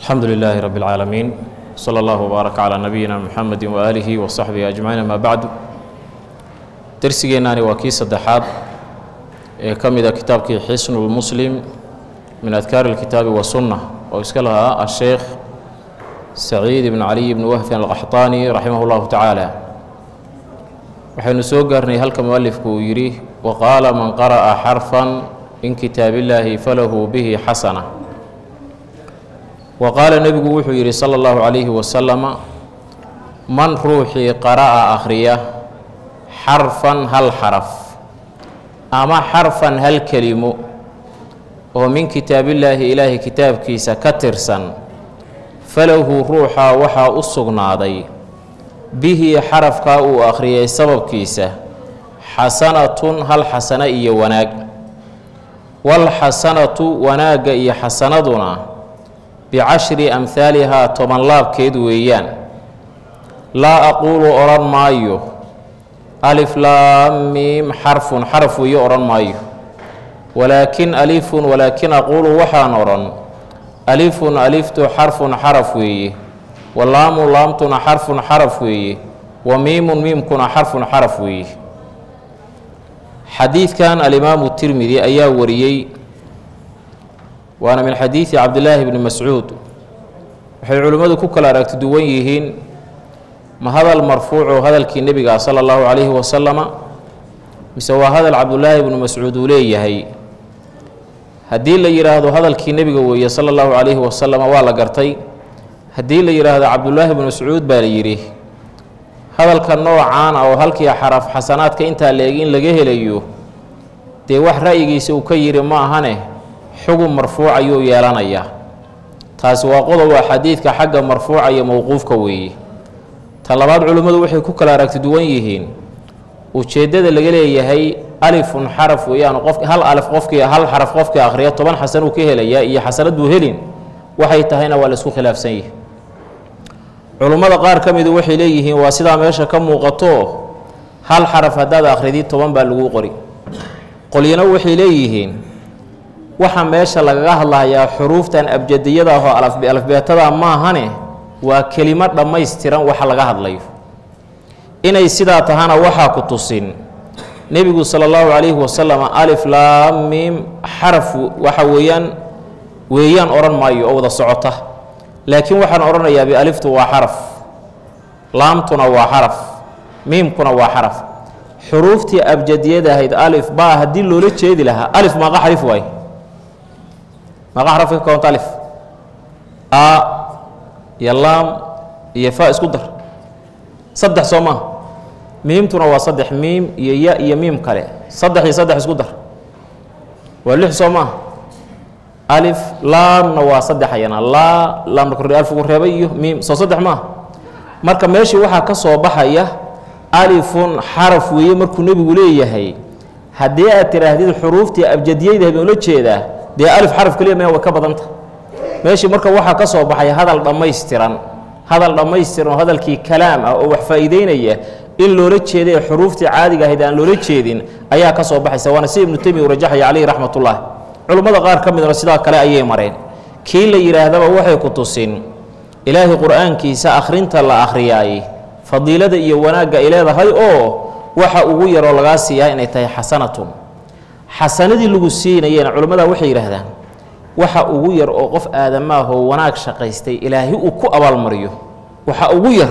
alxamdu lilaahi rabi اlcaalamiin slى اllah wbaarak calىa nabiyina muxamedi waaalihi wa saxbihi ajmaciin ama bacdu dersigeennaani waa kii saddexaad ee ka mida kitaabkii xisnu lmuslim min adkaari اlkitaabi wasunna oo iska lahaa asheekh saciid ibn caliy ibn wahfin alqaxطaani raximah اllahu tacaala waxaynu soo gaarnay halka mualifku uu yidhi waqaala man qara'a xarfan min kitaab illaahi falahu bihi xasana wa qaala nebigu wuxuu yidhi sala allahu calayhi wasalama man ruuxii qara'a akhriya xarfan hal xaraf ama xarfan hal kelimo oo min kitaabillaahi ilaahay kitaabkiisa ka tirsan falahu ruuxaa waxaa u sugnaaday bihi xarafkaa uu akhriyay sababkiisa xasanatun hal xasano iyo wanaag walxasanatu wanaagga iyo xasanaduna bicashri amhaalihaa toban laabkeed weeyaan laa aquulu odhan maayo alif laam miim xarfun xaraf weeye odhan maayo walaakin alifun walaakin aquulu waxaan odhan alifun aliftu xarfun xaraf weeye walaamu laamtuna xarfun xaraf weeye wa miimun miimkuna xarfun xaraf weeye xadiidkan alimaamu tirmidi ayaa wariyey waana min xadiidi cabdilaahi bni mascuud waxay culimmadu ku kala aragti duwan yihiin ma hadal marfuuco hadalkii nebiga sala allahu calayhi wasalama mise waa hadal cabdulaahi bnu mascuud uu leeyahay haddii la yidhaahdo hadalkii nebiga weeye sala allahu calayhi wasalama waa la gartay haddii la yidhaahdo cabdulaahi bnu mascuud baa la yidhi hadalka noocaan ah oo halkii xaraf xasanaadka intaa la-eg in laga helayo dee wax ra'yigiisa uu ka yidhi ma ahane xugun marfuuc ayuu yeelanayaa taasi waa qodoba xadiidka xagga marfuuca iyo mowquufka weeye ta labaad culimmadu waxay ku kala aragti duwan yihiin ujeeddada laga leeyahay alifun xaraf weeyaan qof hal alif qofkii hal xaraf qofkii akhriya toban xasan uu ka helayaa iyo xasanad buu helin waxay tahayna waa la isku khilaafsan yihi culummada qaar ka midu waxay leeyihiin waa sidaa meesha ka muuqato hal xaraf haddaad akhridi toban baa laguu qori qolyana waxay leeyihiin waxa meesha lagaga hadlahayaa xuruuftan abjadiyada ahoo alafbeetada maahane waa kelimo dhammaystiran waxa laga hadlayo inay sidaa tahana waxaa ku tusin nebigu sala allahu calayhi wasalam alif laam miim xaraf waxa weeyaan weeyaan odhan maayo oo wada socota laakiin waxaan odhanayaa bialiftu waa xaraf laamtuna waa xaraf miimkuna waa xaraf xuruuftii abjadiyada ahayd alif baa haddii loola jeedi lahaa alif maaqa xarif waay maaqa xaraf ka koonta alif a iyo laam iyo fa isku dar saddex soo maa miimtuna waa saddex miim iyo ya iyo miim kale saddex iyo saddex isku dar waa lix soo maa alif laamna waa saddex ayana laa laamna kordhi alfigu reebay iyo miim soo saddex maaha marka meeshii waxaa ka soo baxaya alifun xaraf weeye markuu nebigu leeyahay haddii aad tidhaahdid xuruuftii abjadiyeyda baan ula jeedaa dee alif xaraf keliya maya way ka badanta meeshii marka waxaa ka soo baxaya hadal dhammaystiran hadal dhammaystiran oo hadalkii kalaam ah oo wax faa'iideynaya in loola jeeday xuruuftii caadiga ahayd aan loola jeedin ayaa ka soo baxaysa waana si ibnu taymiya uu rajaxaya caleyhi raxmatullah culummada qaar ka midna sidaa kale ayay mareen kii la yidhaahdaba waxay ku tusin ilaahay qur-aankiisa akhrinta la akhriyaay fadiilada iyo wanaagga ay leedahay oo waxa ugu yaroo lagaa siiyaa inay tahay xasanatun xasanadii lagu siinayena culimmada waxay yidhaahdaan waxa ugu yar oo qof aadamaahoo wanaag shaqaystay ilaahay uu ku abaalmariyo waxa ugu yar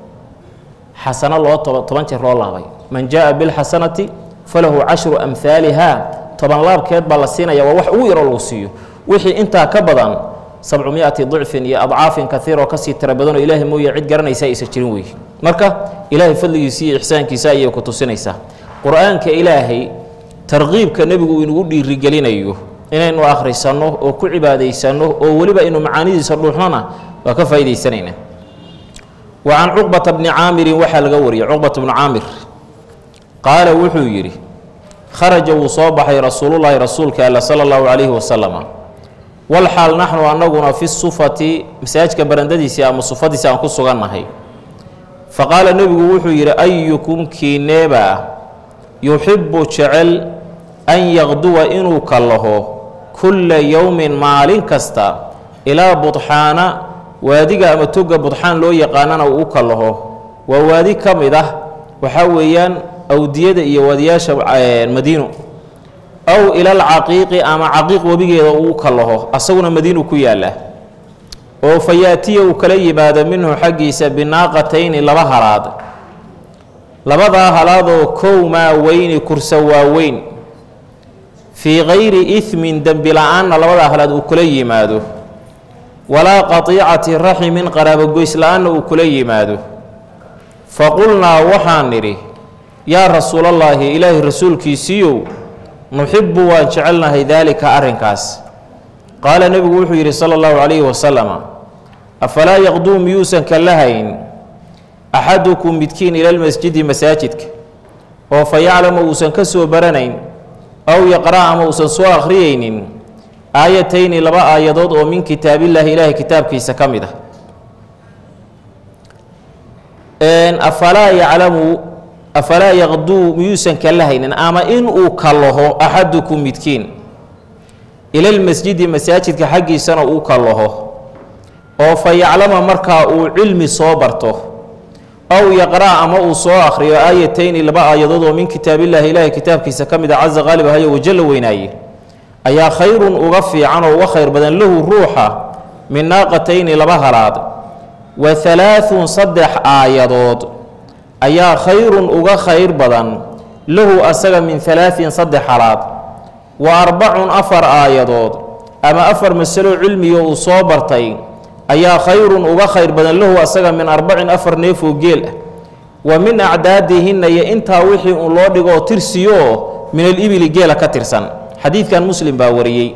xasano loo toba toban jeer loo laabay man jaa bilxasanati falahu cashru amhaaliha toban laabkeed baa la siinaya waa wax ugu yaroo lagu siiyo wixii intaa ka badan sabcumiati dicfin iyo adcaafin kaiiroo kasii tira badanoo ilaahay mooye cid garanaysa aysa jirin weeye marka ilaahay fadligiisa iyo ixsaankiisa ayay ku tusinaysaa qur-aanka ilaahay tarqiibka nebigu inugu dhiirigelinayo inaynu akhrisanno oo ku cibaadaysanno oo weliba aynu macaanidiisa dhuuxnona waa ka faa'idaysanaynaa wa can cuqbata bni caamirin waxaa laga wariyey cuqbata bnu caamir qaala wuxuu yidhi kharaja wuu soo baxay rasuulullaahi rasuulka alla sala allahu calayhi wasalama walxaal naxnu annaguna fi sufati masaajidka barandadiisii ama sufadiisi aan ku sugannahay fa qaala nebigu wuxuu yidhi ayukum kiineeba yuxibbu jecel an yaqduwa inuu kallaho kulla yowmin maalin kasta ilaa budxaana waadiga ama toga budxaan loo yaqaanana uu u kallaho waa waadi ka mid ah waxaa weeyaan awdiyada iyo waadiyaasha madiino aw ila alcaqiiqi ama caqiiq webigeeda uu u kallaho asaguna madiinu ku yaalla oo fa yaatiya uu kala yimaado minhu xaggiisa binaaqatayni laba halaad labadaa halaadoo kow maa weyni kursa waaweyn fii kayri ismin dembi la-aanna labadaa halaad uu kula yimaado walaa qatiicati raximin qaraabogoys la-aanna uu kula yimaado fa qulnaa waxaan nidhi yaa rasuulallaahi ilaahi rasuulkiisiiyow nuxibbu waan jecelnahay daalika arrinkaas qaala nebigu wuxuu yidhi sala allahu calayhi wasalama afalaa yaqduu miyuusan ka lahayn axadukum midkiin ilalmasjidi masaajidka oo fa yaclamu uusan ka soo baranayn aw yaqra' ama uusan soo akhriyaynin aayatayni laba aayadood oo min kitaabillaahi ilaahay kitaabkiisa ka mid ah afalaa yaclamu afalaa yaqduu miyuusan ka lahaynin ama inuu kallaho axadukum midkiin ilalmasjidi masaajidka xaggiisana uu kallaho oo fa yaclama markaa uu cilmi soo barto aw yaqra' ama uu soo akhriyo aayatayni laba aayadood oo min kitaabillaahi ilaahay kitaabkiisa ka mid a casa qaalib ahayo wajalla weynaaye ayaa khayrun uga fiican oo uga khayr badan lahu ruuxa min naaqatayni laba halaad wa halaathun saddex aayadood ayaa khayrun uga khayr badan lahu asaga min halaahin saddex halaad wa arbacun afar aayadood ama afar masalo cilmiga uu soo bartay ayaa khayrun uga khayr badan lahu asaga min arbacin afar neefoo geel ah wa min acdaadihinna iyo intaa wixii uun loo dhigoo tirsiyooo min alibili geela ka tirsan xadiidkan muslim baa wariyey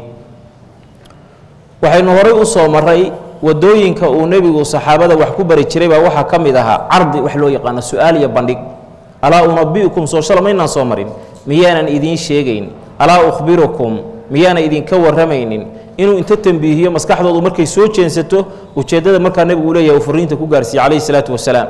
waxaynu horay u soo maray wadooyinka uu nebigu saxaabada wax ku bari jiray baa waxaa ka mid ahaa cardi wax loo yaqaano su-aal iyo bandhig alaa unabi'ukum soo shala maynaan soo marin miyaanan idiin sheegayn alaa ukhbirukum miyaanan idinka warramaynin inuu inta tembiihiyo maskaxdoodu markay soo jeensato ujeeddada markaa nebigu leeyahay uu fariinta ku gaarsiiye calayhi salaatu wasalaam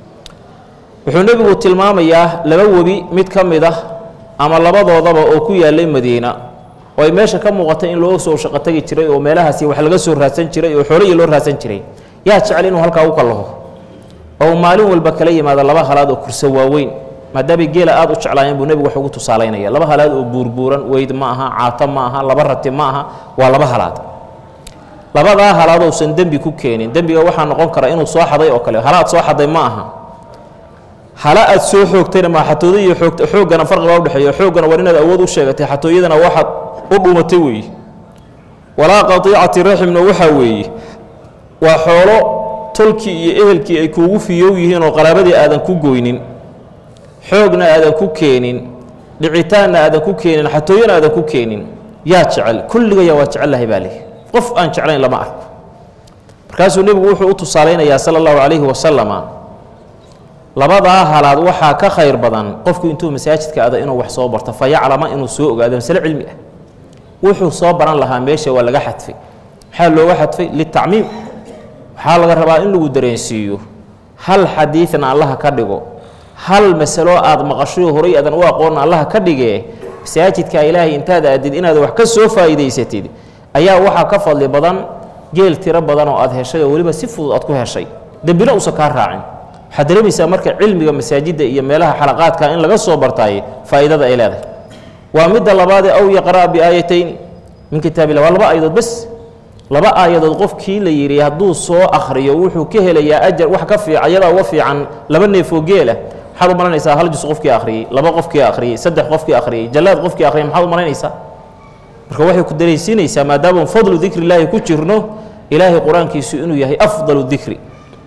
wuxuu nebigu tilmaamayaa laba webi mid ka mid ah ama labadoodaba oo ku yaallay madiina oo ay meesha ka muuqatay in loo soo shaqo tagi jiray oo meelahaasi wax laga soo raadsan jiray oo xoolihii loo raadsan jiray yaa jecel inuu halkaa u kallaho oo maalin walba kala yimaado laba halaad oo kurso waaweyn maadaamay geela aad u jeclaayeen buu nebigu wax ugu tusaalaynaya laba halaad oo buurbuuran weyd ma aha caato ma aha laba rati ma aha waa laba halaad labadaa halaad ousan dembi ku keenin dembiga waxaa noqon kara inuu soo xaday oo kale halaad soo xaday ma aha hala aad soo xoogtayna maa xatooda iyo oog xooggana farqibaa udhexeeya xooggana war inaad awood u sheegatay xatooyadana waxaad u dhuumatay weeye walaa qatiicati raximna waxaa weeye waa xoolo tolkii iyo ehelkii ay kuugu fiyow yihiin oo qaraabadii aadan ku goynin xoogna aadan ku keenin dhicitaanna aadan ku keenin xatooyana aadan ku keenin yaa jecel kulligaya waa jecellahay baa leh qof aan jeclayn lama arko markaasuu nebigu wuxuu u tusaalaynayaa sala allahu calayhi wasalama labadaa halaad waxaa ka khayr badan qofku intuu masaajidka ada inuu wax soo barto fa yaclama inuu soo ogaado masale cilmi ah wuxuu soo baran lahaa meesha waa laga xadfay maxaa looga xadfay litacmiim waxaa laga rabaa in lagu dareensiiyo hal xadiidna allaha ka dhigo hal masalo aad maqashoy horay aadan u aqoonna allaha ka dhigee masaajidka ilaahay intaad aadid inaad wax ka soo faa'iidaysatid ayaa waxaa ka fadli badan geel tiro badan oo aad heshay oo weliba si fudud aad ku heshay dembina uusan kaa raacin waxaad dareemaysaa marka cilmiga masaajidda iyo meelaha xalaqaadka in laga soo bartaaye faa'iidada ay leedahay waa midda labaadee aw yaqra'a biaayatayn min kitaabillah waa laba aayadood bes laba aayadood qofkii la yidhi hadduu soo akhriyo wuxuu ka helayaa ajar wax ka fiican iyadaa uga fiican laba neefoo geela maxaad u malaynaysaa hal jus qofkii akhriyey laba qofkii akhriyey saddex qofkii akhriyey jallaad qofkii akhriyey maxaad u malaynaysaa marka waxay ku daraysiinaysaa maadaama fadlu dikri illaahi ku jirno ilaahay qur-aankiisu inuu yahay afdalu dikri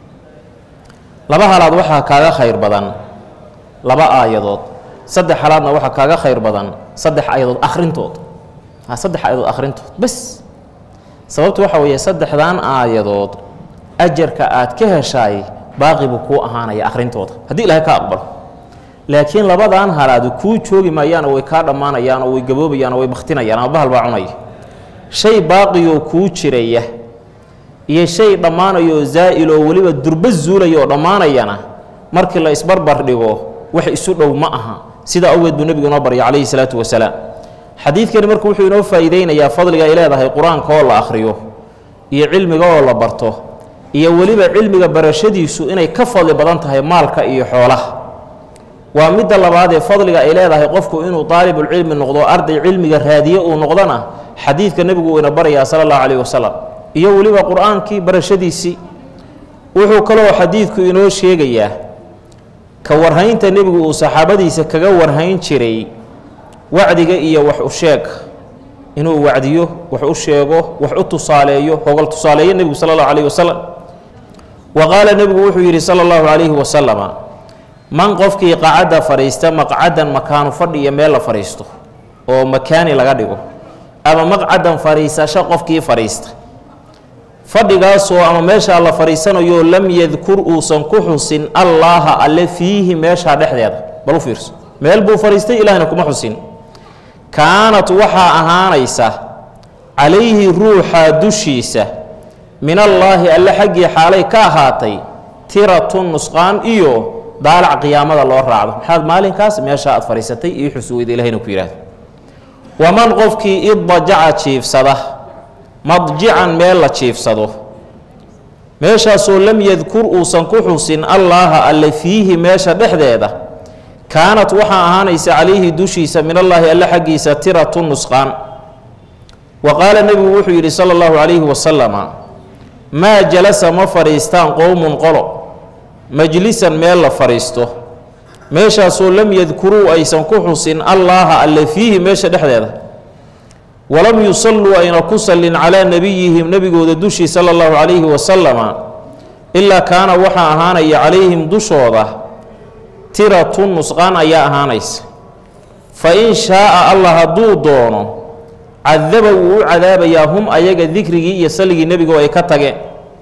laba halaad waxaa kaaga khayr badan laba aayadood saddex halaadna waxaa kaaga khayr badan saddex aayadood akhrintood saddex aayadood akhrintood bes sababtu waxa weeye saddexdan aayadood ajarka aad ka heshaay baaqi buu kuu ahaanaya akhrintooda haddii ilaahay ka aqbalo laakiin labadan halaadu kuu joogi maayaan oo way kaa dhammaanayaan oo way gaboobayaan oo way bakhtinayaan ama bahal baa cunaya shay baaqiyoo kuu jiraya iyo shay dhammaanayoo zaa'iloo weliba durbo zuulaya oo dhammaanayana markii la isbarbar dhigo wax isu dhow ma aha sidaa awgeed buu nebigu inoo baryay calayhi salaatu wasalaam xadiidkani marka wuxuu inoo faa'iideynayaa fadliga ay leedahay qur-aanka oo la akhriyo iyo cilmiga oo la barto iyo weliba cilmiga barashadiisu inay ka fadli badan tahay maalka iyo xoolaha waa midda labaad ee fadliga ay leedahay qofku inuu daalibulcilmi noqdo arday cilmiga raadiye uu noqdona xadiidka nebigu uu ina barayaa sala allahu calayh wasalam iyo weliba qur-aankii barashadiisii wuxuu kaloo xadiidku inoo sheegayaa ka warhaynta nebigu uu saxaabadiisa kaga warhayn jiray wacdiga iyo wax u sheeg inuu wacdiyo wax u sheego wax u tusaaleeyo hogol tusaaleeyo nebigu sala allahu calayhi wasalam wa qaala nebigu wuxuu yidhi sala allahu calayhi wasalama man qofkii qacadda fadhiista maqcadan makaanu fadhi iyo meel la fadhiisto oo makaani laga dhigo ama maqcadan fadhiisasho qofkii fadhiista fadhigaasoo ama meeshaa la fadhiisanayo lam yadkur uusan ku xusin allaaha alle fiihi meeshaa dhexdeeda bal u fiirso meel buu fadhiistay ilaahna kuma xusin kaanat waxaa ahaanaysa calayhi ruuxa dushiisa min allaahi alle xaggii xaalay ka ahaatay tiratun nusqaan iyo daalac qiyaamada loo raacdo maxaad maalinkaas meesha aad fadhiisatay iyo xusuweyda ilahayna ku yidhaahdo waman qofkii iddajaca jiifsada madjican meel la jiifsado meeshaasoo lam yadkur uusan ku xusin allaaha alle fiihi meesha dhexdeeda kaanat waxaa ahaanaysa calayhi dushiisa min allaahi alle xaggiisa tiratu nusqaan wa qaala nebigu wuxuu yidhi sala allahu calayhi wasalama maa jalasa ma fadhiistaan qowmun qolo majlisan meel la fadhiisto meeshaasoo lam yadkuruu aysan ku xusin allaaha alle fiihi meesha dhexdeeda walam yusalluu ayna ku sallin calaa nebiyihim nebigooda dushii sala allahu calayhi wasalama ilaa kaana waxaa ahaanaya calayhim dushooda tiratu nusqaan ayaa ahaanaysa fa in shaaa allah hadduu doono cadaba wuu u cadaabayaa hum ayaga dikrigii iyo salligii nebigo ay ka tageen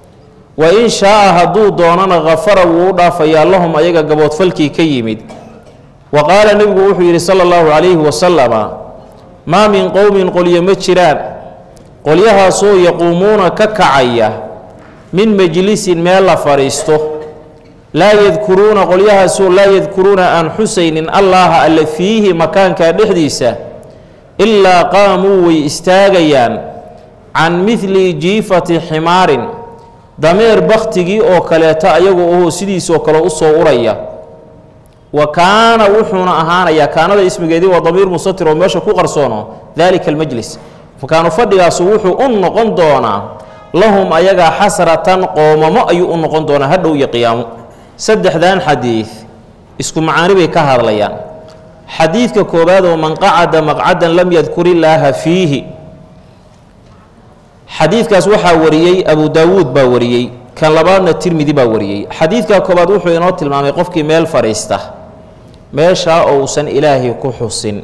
wa in shaaa hadduu doonana khafara wuu u dhaafayaa lahum ayaga gaboodfalkii ka yimid wa qaala nebigu wuxuu yidhi sala allahu calayhi wasalama maa min qowmin qolyo ma jiraan qolyahaasoo yaquumuuna ka kacaya min majlisin meel la fadhiisto laa yadkuruuna qolyahaasoo laa yadkuruuna aan xusaynin allaaha alle fiihi makaanka dhexdiisa ilaa qaamuu way istaagayaan can midli jiifati ximaarin dameer bakhtigii oo kaleeta ayagoo ahoo sidiisoo kale u soo uraya wa kaana wuxuuna ahaanayaa kaanada ismigeedii waa damiir musatir oo meesha ku qarsoono daalika almajlis makaanu fadhigaasu wuxuu u noqon doonaa lahum ayagaa xasratan qoomamo ayuu u noqon doonaa hadhow iyo qiyaamo saddexdan xadiid isku macaani bay ka hadlayaan xadiidka koowaad oo man qacada maqcadan lam yadkur illaaha fiihi xadiidkaas waxaa wariyey abu daawuud baa wariyey kan labaadna tirmidi baa wariyey xadiidka koobaad wuxuu inoo tilmaamay qofkii meel fadhiista meeshaa ousan ilaahay ku xusin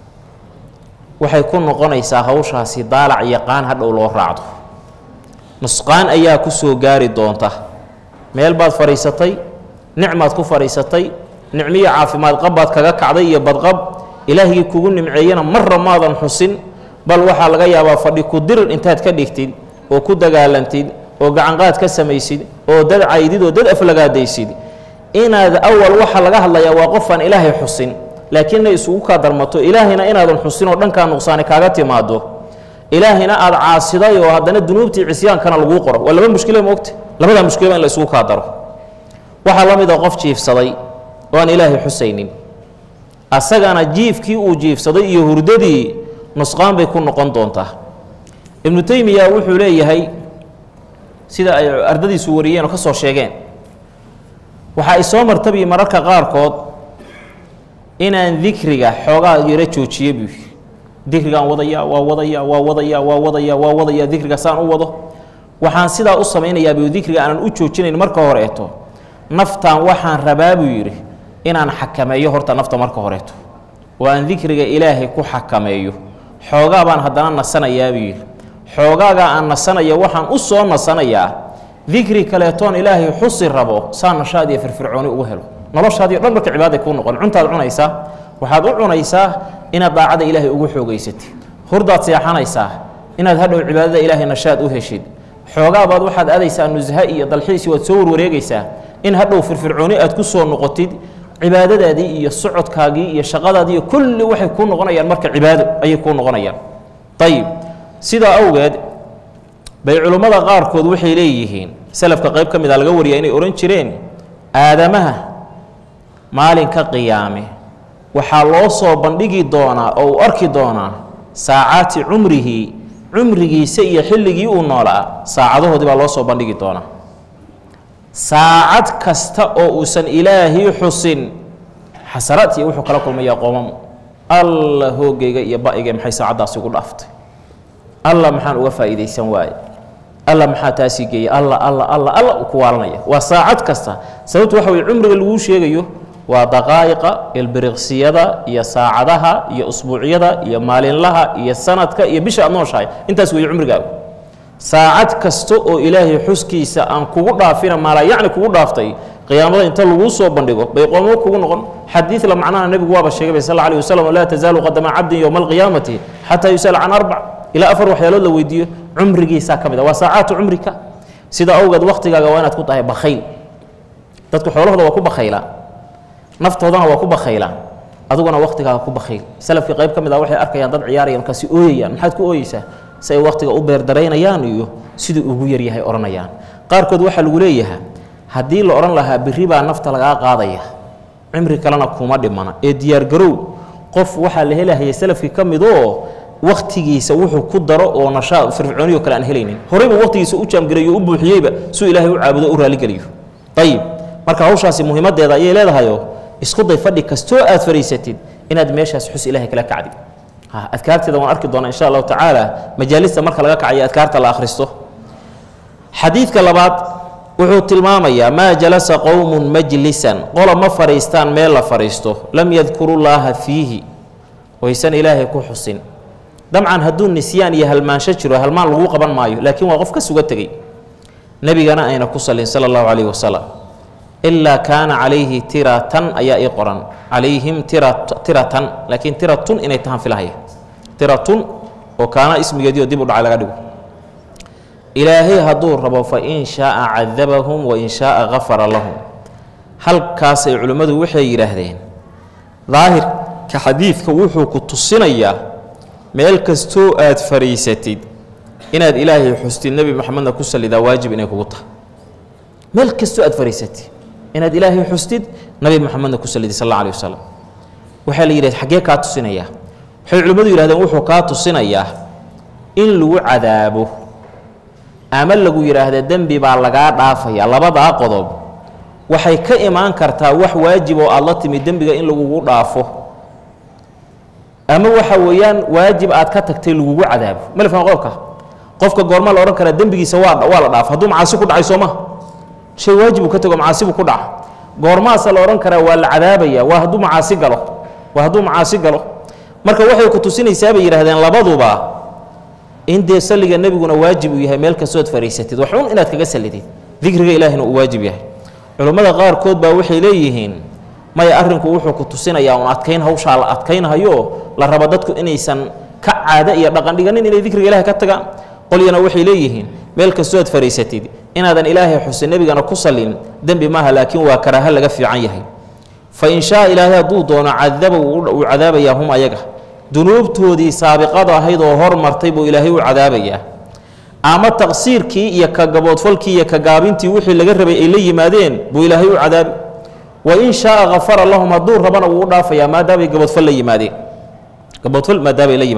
waxay ku noqonaysaa hawshaasi daalac yaqaan hadhow loo raacdo nusqaan ayaa ku soo gaari doonta meel baad fadhiisatay nicmaad ku fadhiisatay nicmiyo caafimaad qabbaad kaga kacday iyo badqab ilaahigii kugu nimceeyana marra maadan xusin bal waxaa laga yaabaa fadhi ku dirir intaad ka dhigtid oo ku dagaalantid oo gacanqaad ka samaysid oo dad caydid oo dad aflagaadaysid inaad awal waxa laga hadlayaa waa qofaan ilaahay xusin laakiin inay isugu kaa darmato ilaahayna inaadan xusin oo dhankaa nuqsaani kaaga timaado ilaahayna aad caasiday oo haddana dunuubtii cisyaankana laguu qoro waa laba mushkilo moogta labadaa mushkilaba in la isugu kaa daro waxaa la mid a qof jiifsaday oo aan ilaahay xusaynin asagana jiifkii uu jiifsaday iyo hurdadii nusqaan bay ku noqon doontaa ibnu teymiya wuxuu leeyahay sida ay ardadiisu wariyeen oo ka soo sheegeen waxa ay soo martabi mararka qaarkood inaan dikriga xoogaa yaro joojiye buu dikrigaan wadaya waa wadaya waa wadaya waa wadaya waa wadaya dikriga saan u wado waxaan sidaa u samaynayaa buu dikriga aanan u joojinayn marka horeeto naftan waxaan rabaa buu yidhi inaan xakameeyo horta nafta marka horeeto oo aan dikriga ilaahay ku xakameeyo xoogaa baan haddana nasanayaa buu yidhi xoogaagaa aan nasanaya waxaan u soo nasanayaa dikri kaleetoon ilaahay xusi rabo saa nashaad iyo firfircooni ugu helo noloshaadiio dhan marka cibaaday kuu noqon cuntaad cunaysaa waxaad u cunaysaa inaad daacada ilaahay ugu xoogaysatid hurdaad seexanaysaa inaad hadhow cibaadada ilaahay nashaad u heshid xoogaabaad waxaad aadaysaa nusha iyo dalxiisi waad soo warwareegaysaa in hadhow firfircooni aad ku soo noqotid cibaadadaadii iyo socodkaagii iyo shaqadaadii kulli waxay kuu noqonayaan marka cibaado ayay kuu noqonayaan ayib sidaa awgeed bay culimmada qaarkood waxay leeyihiin salafka qayb ka mid a laga wariya inay odhan jireen aadamaha maalinka qiyaame waxaa loo soo bandhigi doonaa oo uu arki doonaa saacaati cumrihi cumrigiisa iyo xilligii uu noolaa saacadahoodii baa loo soo bandhigi doonaa saacad kasta oo uusan ilaahay xusin xasaraad iyo wuxuu kala kulmayaa qoomamo alla hoogayga iyo ba-iga maxay saacaddaasi ugu dhaaftay alla maxaan uga faa'iidaysan waaye alla maxaa taasii geeyay alla alla alla alla uu ku waalanaya waa saacad kasta sababtu waxa weye cumriga laguu sheegayo waa daqaa'iqa ilbiriqsiyada iyo saacadaha iyo usbuucyada iyo maalinlaha iyo sanadka iyo bisha aad nooshahay intaas weeye cumrigaagu saacad kasta oo ilaahay xuskiisa aan kugu dhaafina maalaa yacni kugu dhaaftay qiyaamada inta laguu soo bandhigo bay qoomo kugu noqon xadiid la macnaha nebigu waaba sheegay bay sal alla alih wasalam laa tazaalu qadama cabdin yowma alqiyaamati xataa yus'al can arbac ilaa afar waxyaalood la weydiiyo cumrigiisaa ka mid a waa saacaatu cumrika sida awgeed waktigaaga waa inaad ku tahay bakhayl dadku xoolahooda waa ku bakhaylaan naftoodana waa ku bakhaylaan adiguna waktigaaga ku bakhayl salafkii qayb ka mid ah waxay arkayaan dad ciyaaraya markaasi ooyayaan maxaad ku ooyeysaa si ay waktiga u beerdaraynayaan iyo siduu ugu yaryahay odhanayaan qaarkood waxaa lagu leeyahaa haddii la odhan lahaa berri baa nafta lagaa qaadaya cimri kalena kuma dhimana ee diyaargarow qof waxaa la helahaya salafkii ka mid oo waktigiisa wuxuu ku daro oo nashaa firfircooniyo kale aan helaynin horeyba waktigiisa u jaamgareeyo u buuxiyeyba suu ilaahay u caabudo u raaligeliyo ayib marka hawshaasi muhiimaddeeda ayay leedahayo isku day fadhi kastoo aad fadhiisatid inaad meeshaas xus ilahay kala kacdi adkaarteeda waan arki doonaa insha allahu tacaala majaalista marka laga kacayo adkaarta la akhristo xadiidka labaad wuxuu tilmaamayaa maa jalasa qowmun majlisan qola ma fadhiistaan meel la fadhiisto lam yadkuru llaaha fiihi oysan ilaahay ku xusin dabcan hadduu nisyaan iyo halmaansho jiro halmaan lagu qaban maayo laakiin waa qof ka suga tegey nebigana ayna ku salin sala allahu calayhi wasalam ilaa kaana calayhi tiratan ayaa ii qoran calayhim tiratan laakiin tiratun inay tahaan filahaya tiratun oo kaana ismigeediio dib u dhacay laga dhigo ilaahay hadduu rabo fa in shaaa cadabahum wa in shaaa gafara lahum halkaasay culimmadu waxay yidhaahdeen daahirka xadiidka wuxuu ku tusinayaa meel kastoo aad fadhiisatid inaad ilaahay xustid nebi maxamedna ku salidaa waajib inay kugu tahay meel kastoo aad fadhiisatid inaad ilaahay xustid nabi maxamedna ku salidid sal alla alih wasalam waxaa la yidhahd xaggee kaa tusinayaa waxay culimmadu yidhahdeen wuxuu kaa tusinayaa in lagu cadaabo ama lagu yidhaahda dembi baa lagaa dhaafaya labadaa qodob waxay ka imaan kartaa wax waajib oo aad la timi dembiga in lagugu dhaafo ama waxa weeyaan waajib aad ka tagtay lagugu cadaabo malifkan qodobka qofka goorma la odhan karaa dembigiisa waa waa la dhaafo hadduu macaasi ku dhacay sooma shay waajibuu ka tego macaasibu ku dhaca goormaasa la odhan karaa waa la cadaabaya waa hadduu macaasi galo waa hadduu macaasi galo marka waxay ku tusinaysaa bay yidhahdeen labaduba in dee salliga nebiguna waajib uu yahay meel kastood fadhiisatid waxun inaad kaga sallidid dikriga ilaahina uu waajib yahay culummada qaarkood baa waxay leeyihiin maya arrinku wuxuu ku tusinayaa un adkayn hawshaa la adkaynhayo la rabo dadku inaysan ka caado iyo dhaqan dhiganin inay dikriga ilahay ka tagaan qolyana waxay leeyihiin meel kastood fadhiisatid inaadan ilaahay xusin nebigana ku sallin dembi maaha laakiin waa karaaho laga fiican yahay fa in shaa ilaahay hadduu doono cadaba uu cadaabayaa hum ayaga dunuubtoodii saabiqada ahayd oo hormartay buu ilaahay u cadaabayaa ama taqsiirkii iyo ka gaboodfalkii iyo ka gaabintii wixii laga rabay ay la yimaadeen buu ilaahay u cadaabi wa in shaaa kafara lahum hadduu rabana wuu u dhaafayaa maadaamay gaboodfal la yimaadeen gaboodfal maadaamay la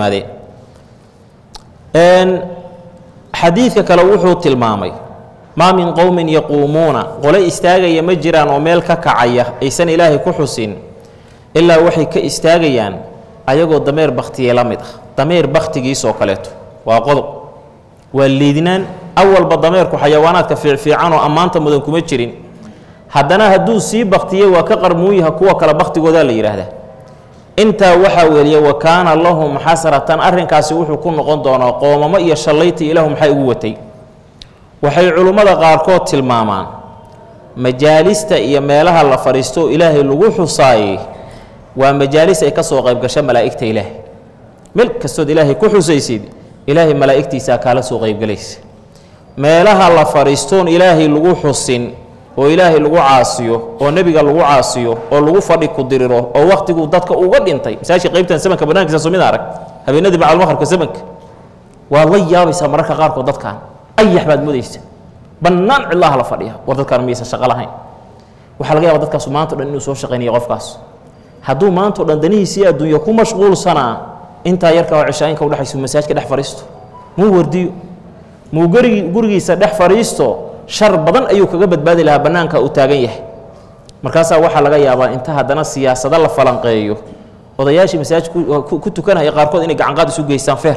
yimaadeen xadiidka kale wuxuu tilmaamay maa min qowmin yaquumuuna qole istaagaya ma jiraan oo meel ka kacaya aysan ilaahay ku xusin ilaa waxay ka istaagayaan ayagoo dameer bakhtiye la mid ah dameer bakhtigiisoo kaleeto waa qodob waa liidnaan awalba dameerku xayawaanaadka fiicfiican oo ammaanta mudan kuma jirin haddana hadduu sii bakhtiye waa ka qarmuunyaha kuwa kale bakhtigoodaa la yidhaahdaa intaa waxaa weeliya wa kaana lahum xasratan arrinkaasi wuxuu ku noqon doonaa qoomamo iyo shallayti ilaahu maxay ugu watay waxay culummada qaarkood tilmaamaan majaalista iyo meelaha la fadhiisto oo ilaahay lagu xusaayey waa majaalis ay ka soo qayb gasho malaa'igta ilaahay meel kastood ilaahay ku xusaysid ilaahay malaa'igtiisaa kaala soo qaybgelaysa meelaha la fadhiistoon ilaahay lagu xusin oo ilaahay lagu caasiyo oo nebiga lagu caasiyo oo lagu fadhi ku diriro oo wakhtiguu dadka uga dhintay masaajka qaybtan samanka bannaankiisa soo mid arag habeenadii bacalmaqribka samanka waad la yaabaysaa mararka qaarkood dadkan ayax baad moodaysa bannaan cidlaha la fadhiya war dadkaan miyaysan shaqo lahayn waxaa laga yaaba dadkaasu maanta o dhan inuu soo shaqaynayo qofkaas hadduu maanta o dhan danihiisii adduunya ku mashquulsanaa intaa yarka oo cishaainka udhexayso masaajka dhex fadhiisto muu wardiyo muu gurigi gurigiisa dhex fadhiisto shar badan ayuu kaga badbaadi lahaa bannaanka uu taagan yahay markaasaa waxaa laga yaabaa inta haddana siyaasado la falanqeeyo odayaashii masaajid ku tukanaya qaarkood inay gacanqaad isu geystaan feer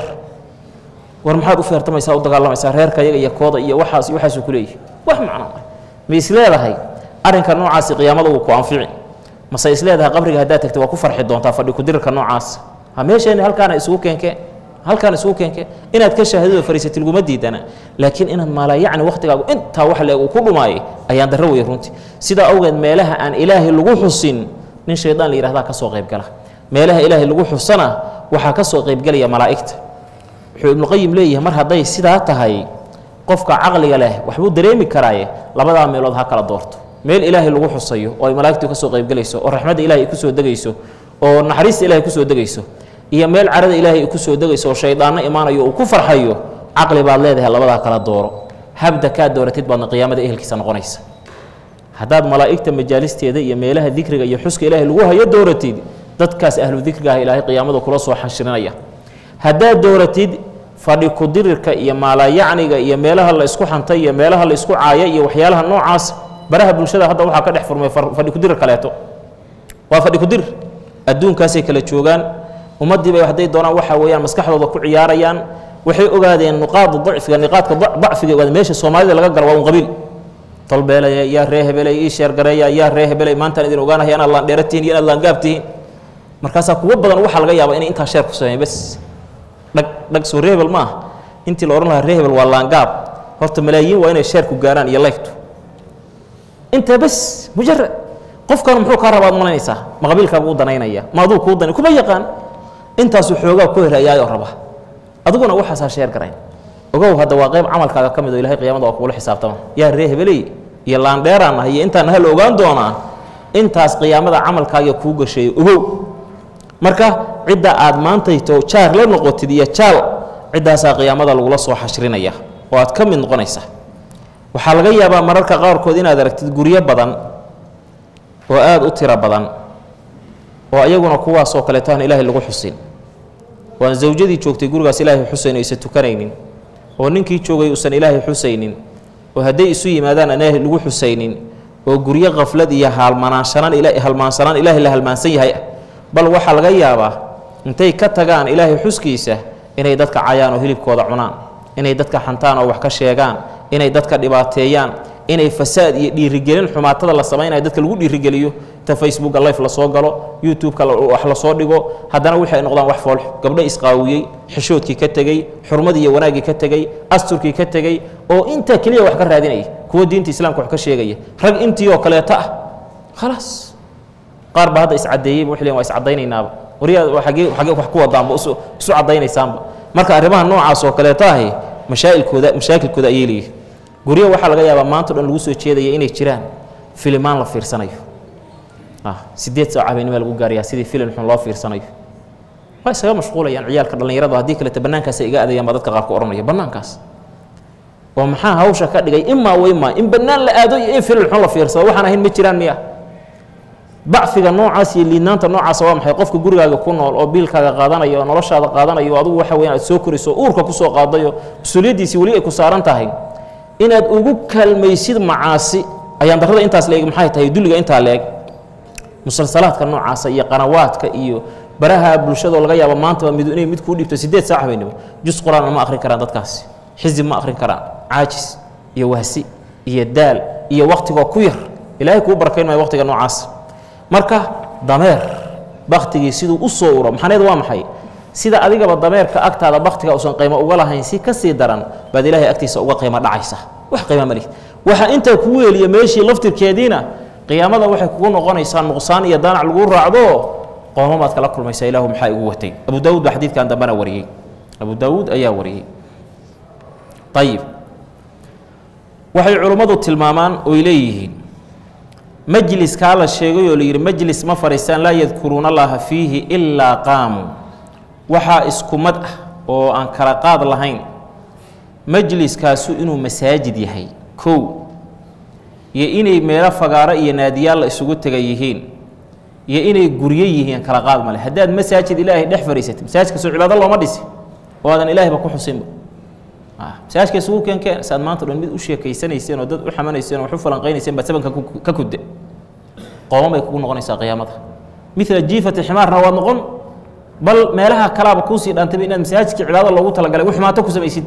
war maxaad u feertamaysaa u dagaalamaysaa reerka yaga iyo kooda iyo waxaas iyo waxaasuu ku leeyahay wax macno ah ma is leedahay arrinka noocaasi qiyaamada wuu ku anfici mase is leedahay qabriga haddaad tagta waa ku farxi doontaa fadhi kudirirka noocaas ha meesheen halkaana isugu keenkee halkaan isugu keenkee inaad ka shaahidada fariisati laguma diidana laakiin inaad maalaa yacni wakhtigaagu intaa wax leeg uu ku dhumaayay ayaan darro weye runtii sidaa awgeed meelaha aan ilaahay lagu xusin nin shaydaan la yihahdaa ka soo qaybgala meelaha ilaahay lagu xusana waxaa ka soo qaybgelaya malaa'igta wuxuu ibnuqayim leeyahay mar hadday sidaa tahay qofka caqliga leh waxbuu dareemi karaaye labadaa meelood ha kala doorto meel ilaahay lagu xusayo oo ay malaa'igtu ka soo qaybgelayso oo raxmadda ilahay ay ku soo degayso oo naxariista ilahay ku soo degayso iyo meel carada ilaahay ay ku soo degayso oo shaydaanno imaanayo uu ku farxayo caqli baad leedahay labadaa kala dooro habda kaa dooratid baadna qiyaamada ehelkiisa noqonaysa haddaad malaa'igta majaalisteeda iyo meelaha dikriga iyo xuska ilaahay lagu hayo dooratid dadkaas ahlu dikriga ah ilaahay qiyaamada kula soo xashirinaya haddaad dooratid fadhi kudirirka iyo maalayacniga iyo meelaha la isku xantay iyo meelaha la isku caaya iyo waxyaalaha noocaas baraha bulshada hadda waxaa ka dhex furmay fadhi kudirir kaleeto waa fadhi kudirir adduunkaasay kala joogaan ummaddiiba hadday doonaan waxa weeyaan maskaxdooda ku ciyaarayaan waxay ogaadeen nuqaada dacfiga niqaadka dacfiga ogaadeen meesha soomaalida laga galo waa un qabiil tolbeelaya yaa ree hebelay ii sheergareeya yaa ree hebelay maantaan idin ogaanaya inaad laandheera tihin iyo inaad laangaab tihiin markaasaa kuwo badan waxaa laga yaaba inay intaa sheer ku sameeyeen bes dhag dhag soo reehebel ma ah intii la odhan lahaa reehebel waa laangaab horta malaayiin waa inay sheerku gaaraan iyo laygtu intaa bes mujarad qofkan muxuu kaa rabaad malaynaysaa ma qabiilkaagu u danaynaya ma aduu kuu danay kuma yaqaan intaasuu xoogaa ku helayaayoo raba adiguna waxaasaa sheer garayn ogow hadda waa qayb camalkaaga ka mid oo ilahay qiyamada waa kugula xisaabtama yaa ree hebeley iyo laandheeraan ah iyo intaan hal ogaan doonaa intaas qiyaamada camalkaaga kuu gasheeyo ogow marka cidda aad maantayto jaar la noqotid iyo jaal ciddaasaa qiyaamada lagula soo xashrinaya oo aad ka mid noqonaysa waxaa laga yaabaa mararka qaarkood inaad aragtid guryo badan oo aada u tiro badan oo ayaguna kuwaasoo kaleeto aan ilaahay lagu xusin oo aan zawjadii joogtay gurigaas ilaahay xusayn aysan tukanaynin oo ninkii joogay uusan ilaahay xusaynin oo hadday isu yimaadaan aan ilaahay lagu xusaynin oo guryo khaflad iyo haalmanaanshanaan ila halmaansanaan ilaahay la halmaansan yahay ah bal waxaa laga yaabaa intay ka tagaan ilaahay xuskiisa inay dadka cayaan oo hilibkooda cunaan inay dadka xantaan oo wax ka sheegaan inay dadka dhibaateeyaan inay fasaad iyo dhiirigelin xumaatada la samaynayo dadka lagu dhiirigeliyo ta facebooka life lasoo galo youtube-ka wax lasoo dhigo haddana waxay noqdaan wax foolx gabdho isqaawiyey xishoodkii ka tegey xurmadii iyo wanaaggii ka tegey asturkii ka tegey oo intaa keliya wax ka raadinaya kuwo diinta islaamka wax ka sheegaya rag intii oo kaleeto ah khalaas qaar baa hadda iscadeeyeyba waxay leeyihin waa iscaddaynaynaba wariyaa xagee xagee wax ku wadaanba isu isu caddaynaysaanba marka arrimaha noocaas oo kaleeto ahi mashaa'ilkooda mashaakilkooda ayay leeyihin guryo waxaa laga yaabaa maanta o dhan lagu soo jeedaya inay jiraan filimaan la fiirsanayo sideed saac habeennimaa lagu gaarayaa sidii filim xun loo fiirsanayo waa isaga mashquulayaan ciyaalka dhallinyaradu haddii kaleta bannaankaasay iga adayaan baa dadka qaar ku odhanaya bannaankaas oo maxaa hawsha ka dhigay imaa wa imaa in bannaan la aado iyo in filim xun la fiirsado waxaan ahayn ma jiraan miya dacfiga noocaas iyo liidnaanta noocaasa waa maxay qofka gurigaaga ku nool oo biilkaaga qaadanaya oo noloshaada qaadanaya oo adugu waxa weyaan aad soo korayso o uurka kusoo qaadayo mas-uuliyaddiisii weli ay ku saaran tahay inaad ugu kaalmaysid macaasi ayaan darrada intaas leeg maxay tahay dulliga intaa leeg musalsalaadka noocaasa iyo qanawaadka iyo baraha bulshadoo laga yaabo maantaba mid inay mid kuu dhibto siddeed saac habeennimo jus qur-aanna ma akhrin karaan dadkaasi xisib ma akhrin karaan caajis iyo wahsi iyo daal iyo wakhtigoo ku yar ilaahay kuu barakayn maayo wakhtiga noocaas marka dameer baktigii siduu u soo uro maxaneed waa maxay sida adigaba dameerka agtaada baktiga uusan qiimo uga lahayn si ka sii daran baad ilaahay agtiisa uga qiimo dhacaysa wax qiimo ma lihid waxaa intaa kugu heliya meeshii laftirkeediina qiyaamada waxay kugu noqonaysaa nuqsaan iyo daanac lagu raacdo qoomamaad kala kulmaysaa ilaahu maxaa igu watay abu daawuud baa xadiidkan dambena wariyey abu daawuud ayaa wariyey ayib waxay culummadu tilmaamaan oy leeyihiin majliskaa la sheegay oo layidhi majlis ma fadhiistaan laa yadkuruuna allaha fiihi ilaa qaamuu waxaa isku mad ah oo aan kala qaad lahayn majliskaasu inuu masaajid yahay kow iyo inay meelo fagaaro iyo naadiyaal la isugu tega yihiin iyo inay guryo yihiin kala qaad male haddaad masaajid ilaahay dhex fariisatid masaajidka soo cibaado looma dhisi oo aadan ilaahayba ku xusinba masaajidka isugu keenkeen saad maanta dhan mid u sheekaysanayseen oo dad u xamanayseen oo wax u falanqaynayseen baad sabanka ka kudde qooman bay kugu noqonaysaa qiyaamada mila jiifati ximaarna waad noqon bal meelaha kalaaba kuusii dhaantayba inaad masaajidka cibaado loogu talagalay u xumaato ku samaysid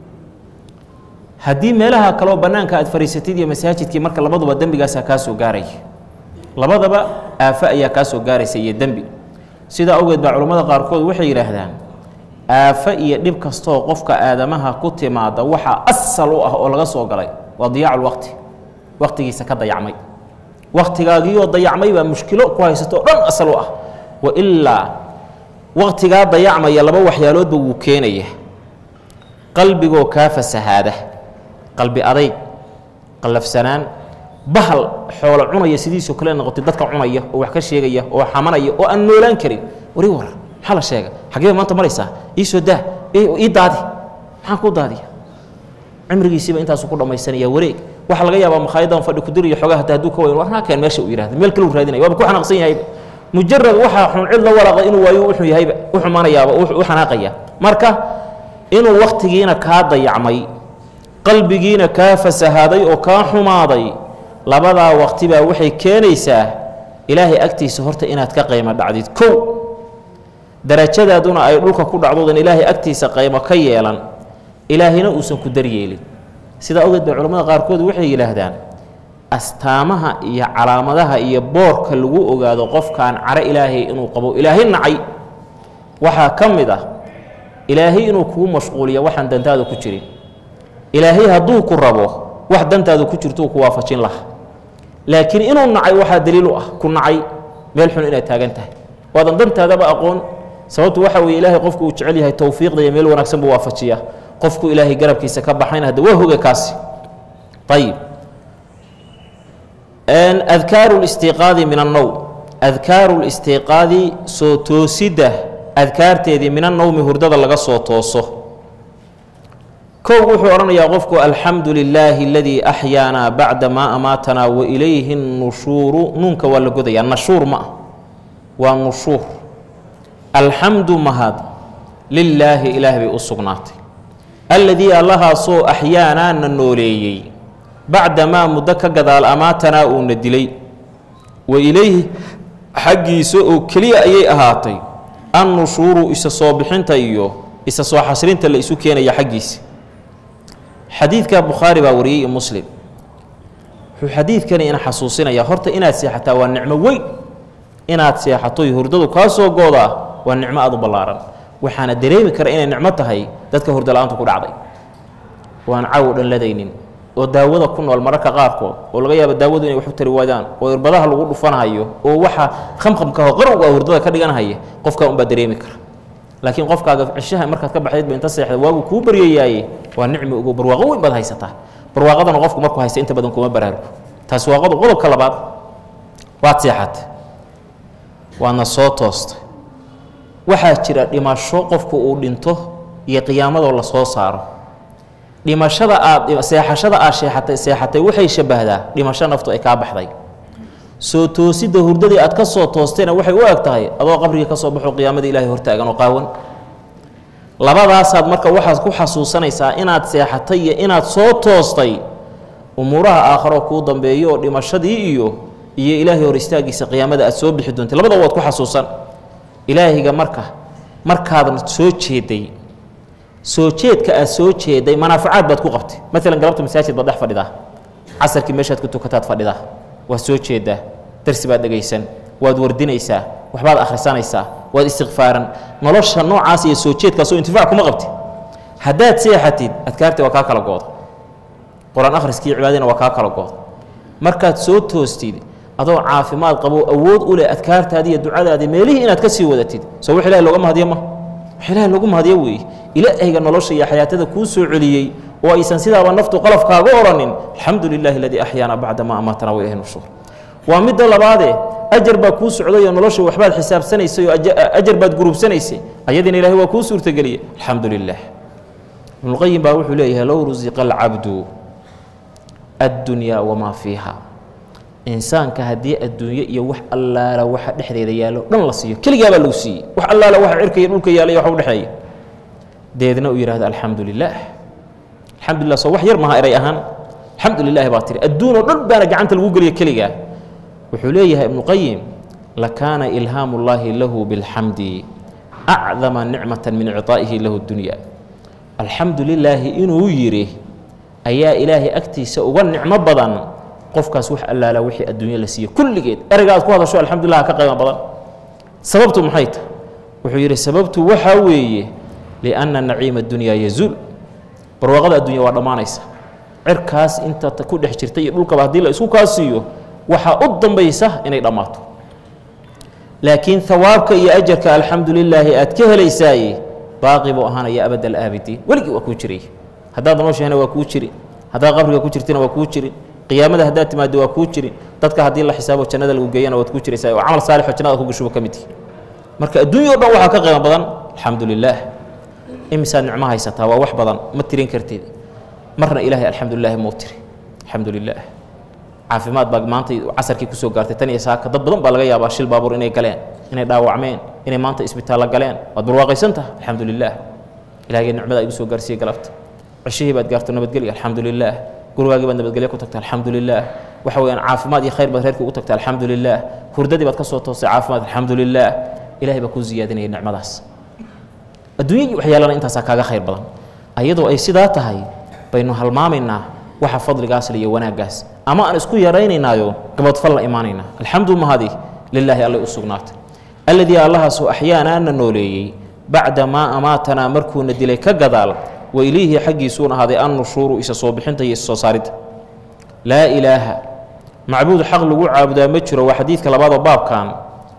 haddii meelaha kaleo bannaanka aad fariisatid iyo masaajidkii marka labaduba dembigaasaa kaa soo gaaraya labadaba aafo ayaa kaa soo gaaraysa iyo dembi sidaa awgeed baa culammada qaarkood waxay yidhaahdaan aafo iyo dhib kastoo qofka aadamaha ku timaada waxaa asal u ah oo laga soo galay waa diyaacu lwaqti waqtigiisa ka dayacmay waktigaagiioo dayacmay baa mushkilo ku haysato o dhan asal u ah wa ilaa waqtigaa dayacmaya laba waxyaaloodba wuu keenaya qalbigoo kaa fasahaada qalbi adayg qallafsanaan bahal xoolo cunaya sidiisoo kale noqotay dadka cunaya oo wax ka sheegaya oo xamanaya oo aan noolaan karin wari war maxaa la sheega xaggee maanta maraysaa ii soo daa ii daadi maxaan kuu daadiya cimrigiisiiba intaasu ku dhammaysanaya wareeg waxaa laga yaabaa makhaayaddan fadhi kudir iyo xogaa hata hadduu ka wayn war naakeen meesha uu yihahda meel kale u raadinaya waaba ku xanaaqsan yahayba mujarad waxaa xun cid la walaaqda inuu waayo u xun yahayba u xumaanayaaba u xanaaqaya marka inuu wakhtigiina kaa dayacmay qalbigiina kaa fasahaaday oo kaa xumaaday labadaa waqti baa waxay keenaysaa ilaahay agtiisa horta inaad ka qaymo dhacdid kow darajadaaduna ay dhulka ku dhacdoodan ilaahay agtiisa qaymo ka yeelan ilaahayna uusan ku daryeelin sidaa ogeed bay culamada qaarkood waxay yidhaahdaan astaamaha iyo calaamadaha iyo boorka lagu ogaado qofkaan caro ilaahay inuu qabo ilaahay nacay waxaa ka mid ah ilaahay inuu kugu mashquuliya waxaan dantaada ku jirin ilaahay hadduu ku rabo wax dantaada ku jirtuu ku waafajin laha laakiin inuu nacay waxaa daliil u ah ku nacay meel xun inaad taagan tahay waadan dantaadaba aqoon sababtu waxa weeye ilaahay qofku uu jecel yahay towfiiqda iyo meel wanaagsan buu waafajiya qofku ilaahay garabkiisa ka baxayna hadda waa hoga kaasi ayib adkaaru listiiqaadi min annowm adkaaru listiiqaadi soo toosidda adkaarteedii min annowmi hurdada laga soo tooso kow wuxuu odhanayaa qofku alxamdu lilaahi aladii axyaanaa bacda maa amaatanaa wa ilayhi nushuuru nuunka waa la godayaa nashuur ma ah waa nushuur alxamdu mahad lilaahi ilaah bay u sugnaatay alladii allahaasoo axyaanaa na nooleeyey bacda maa muddo ka gadaal amaatanaa uuna dilay wa ilayhi xaggiisa oo keliya ayay ahaatay annushuuru isa soo bixinta iyo isa soo xasrinta la isu keenaya xaggiisa xadiidka bukhaari baa wariyey iyo muslim wuxuu xadiidkani ina xasuusinayaa horta inaad seexataa waa nicmo weyn inaad seexatoy hurdadu kaa soo goodaa waa nicmo aad u ballaaran waxaana dareemi kara inay nicmo tahay dadka hurdala-aantu ku dhacday waan cawo dhan ladaynin oo daawada ku nool mararka qaarkood oo laga yaabo daawadu inay wax u tari waadaan oo irbadaha lagu dhufanhayo oo waxa khamkhamkaho qarowga hurdada ka dhiganhaya qofkaa unbaa dareemi kara laakiin qofkaaga cishaha markaad ka baxdaydba inta seexda waagu kuu baryayaaye waa nicmi ugo barwaaqo weyn baad haysataa barwaaqadana qofku markuu haysta inta badan kuma baraarugo taasi waa qodob qodobka labaad waad seexatay waadna soo toostay waxaa jira dhimasho qofku uu dhinto iyo qiyaamadoo la soo saaro dhimashada aad seexashada aad sheexatay seexatay waxay shabbahdaa dhimasho naftu ay kaa baxday soo toosidda hurdadii aad ka soo toostayna waxay u eg tahay adoo qabrigii ka soo baxo qiyaamadii ilaahay hortaagan oo qaawan labadaasaad marka waxaad ku xasuusanaysaa inaad seexatay iyo inaad soo toostay umuuraha aakharo kuu dambeeyo oo dhimashadii iyo iyo ilaahay hor istaagiisa qiyaamada aad soo bixi doontay labadaba waad ku xasuusan ilaahiga marka markaadan soo jeeday soo jeedka aad soo jeeday manaafacaad baad ku qabtay maalan galabta masaajid baad dhex fadhidaa casarkii meeshaad ku tukataad fadhidaa waad soo jeedaa darsi baad dhegaysan waad wardinaysaa waxbaad akhrisanaysaa waad istikfaaran nolosha noocaas iyo soo jeedkaasoo intifaac kuma qabti haddaad seexatid adkaartii waa kaa kala gooda qur-aan akhriskii cibaadina waa kaa kala gooda markaad soo toostid adoo caafimaad qabo awood u leh adkaartaadii iyo ducadaadii meelihii inaad ka sii wadatid soo wax ilahi looga mahadiyo ma wax ilahi loogu mahadiyo weeye ilaahayga nolosha iyo xayaatada kuu soo celiyey oo aysan sidaaba naftu qalafkaaga odhanin alxamdu lilahi aladii axyaana bacda ma amaatana wa ilahi nushuur waa midda labaadee ajar baa kuu socdayoo nolosha waxbaad xisaabsanaysay oo ajar baad gurubsanaysay ayadiina ilahay waa kuu suurtageliyey alxamdu lilah ibnuqayim baa wuxuu leeyahay low rusiqa alcabdu addunyaa wamaa fiiha insaanka haddii adduunye iyo wax allaala waxa dhexdeeda yaallo dhan la siiyo keligaa baa lagu siiyey wax allaala waxa cirka iyo dhulka yaalla iyo waxa udhexeeya deedna uu yidhahdo alxamdu lilaah alxamdulilah soo wax yar maha eray ahaan alxamdu lilahi baa tiri adduun oo dhan baana gacanta lagu geliya keligaa wuxuu leeyahay ibnuqayim lakaana ilhaamu llaahi lahu bilxamdi acdama nicmata min icطaa'ihi lahu dunya alxamdu lilaahi inuu yidhi ayaa ilaahay agtiisa uga nicmo badan qofkaas wax allaala wixii adduunye la siiye kulligeed ereyga aad ku hadasho alxamdulilah ka qiimo badan sababtu maxay tahay wuxuu yidhi sababtu waxaa weeye lianna naciima adunyaa yazuul barwaaqada addunya waa dhammaanaysa cirkaas inta ku dhex jirta iyo dhulkaba haddii la isku kaa siiyo waxaa u dambaysa inay dhammaato laakiin hawaabka iyo ajarka alxamdu lilaahi aad ka helaysaaye baaqi buu ahaanaya abad alaabidiin weligii waa kuu jiray haddaad nooshahayna waa kuu jiri haddaad qabriga ku jirtina waa kuu jirin qiyaamada haddaad timaado waa kuu jirin dadka haddii la xisaabo jannada lagu geeyana waad kuu jiraysaa oo camal saalixoo jannada ku gashuba ka mid yihi marka adduunya o dhan waxaa ka qiimo badan alxamdu lilaah imisaad nicmo haysataa waa wax badan ma tirin kartid marna ilaahay alxamdulilaahi mau tiri alxamdu lilaah caafimaad baa maanta casarkii kusoo gaartay tan iyo saaka dad badan baa laga yaabaa shil baabuur inay galeen inay dhaawacmeen inay maanta isbitaallo galeen waad barwaaqaysan taha alxamdu lilaah ilahagee nicmada igu soo gaarsiiye galabta ceshihii baad gaarto nabadgelya alxamdu lilaah gurigaagii baad nabadgelyo ku tagta alxamdu lilaah waxa weeyaan caafimaad iyo khayr baad reerkii ugu tagta alxamdu lilaah hurdadii baad ka soo toostay caafimaad alxamdu lilaah ilahay baa kuu ziyaadinaya nicmadaas adduunyadii waxyaalana intaasaa kaaga khayr badan ayadoo ay sidaa tahay baynu halmaamaynaa waxa fadligaas le iyo wanaaggaas ama aan isku yaraynaynaayo gabadfal la imaanaynaa alxamdu mahadi lilaahi allay u sugnaatay alladii allahaasoo axyaanaana nooleeyey bacda maa amaatanaa markuuna dilay ka gadaal wa ilayhi xaggiisuun ahaaday an nushuuru isa soo bixinta iyo isa soo saaridda laa ilaaha macbuud xaq lagu caabudaa ma jiro waa xadiidka labaadoo baabkan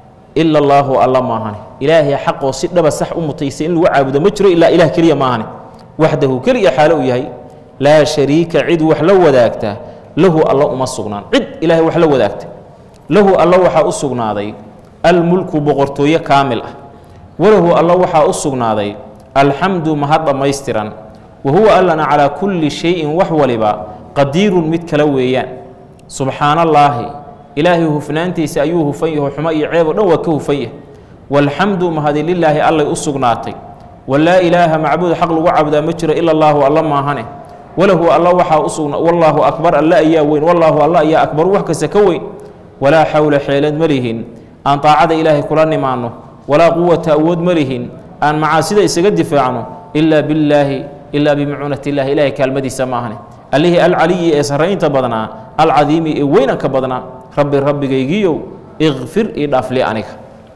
ila allaahu alla maahane ilaahay xaqoo si dhaba sax u mutaysa in lagu caabudo ma jiro ilaa ilah keliya maahane waxdahu keliya xaalo u yahay laa shariika cid wax la wadaagta lahu alla uma sugnaan cid ilaahay wax la wadaagta lahu alla waxaa u sugnaaday almulku boqortooye kaamil ah walahu alla waxaa u sugnaaday alxamdu mahad dhammaystiran wa huwa allana calaa kulli shayin wax waliba qadiirun mid kala weeyaan subxaana allaahi ilaahay hufnaantiisa ayuu hufan yaho xumo iyo ceeb o dhan waa ka hufan yahay waalxamdu mahadi lilaahi allay u sugnaatay walaa ilaaha macbuud xaq lagu caabudaa ma jiro ila allaahu alla maahane walahu alla waxaa u sugna wallaahu akbar alle ayaa weyn wallaahu alla ayaa akbaru wax kasta ka weyn walaa xawla xeelad ma lihin aan daacada ilaahay kula nimaanno walaa quwata awood ma lihin aan macaasida isaga difaacno ilaa billaahi ilaa bimacuunati illahi ilahay kaalmadiisa maahane allihii alcaliyi ee sarraynta badnaa alcadiimi ee weynanka badnaa rabbi rabbigaygiiyow ikfir ii dhaafli aniga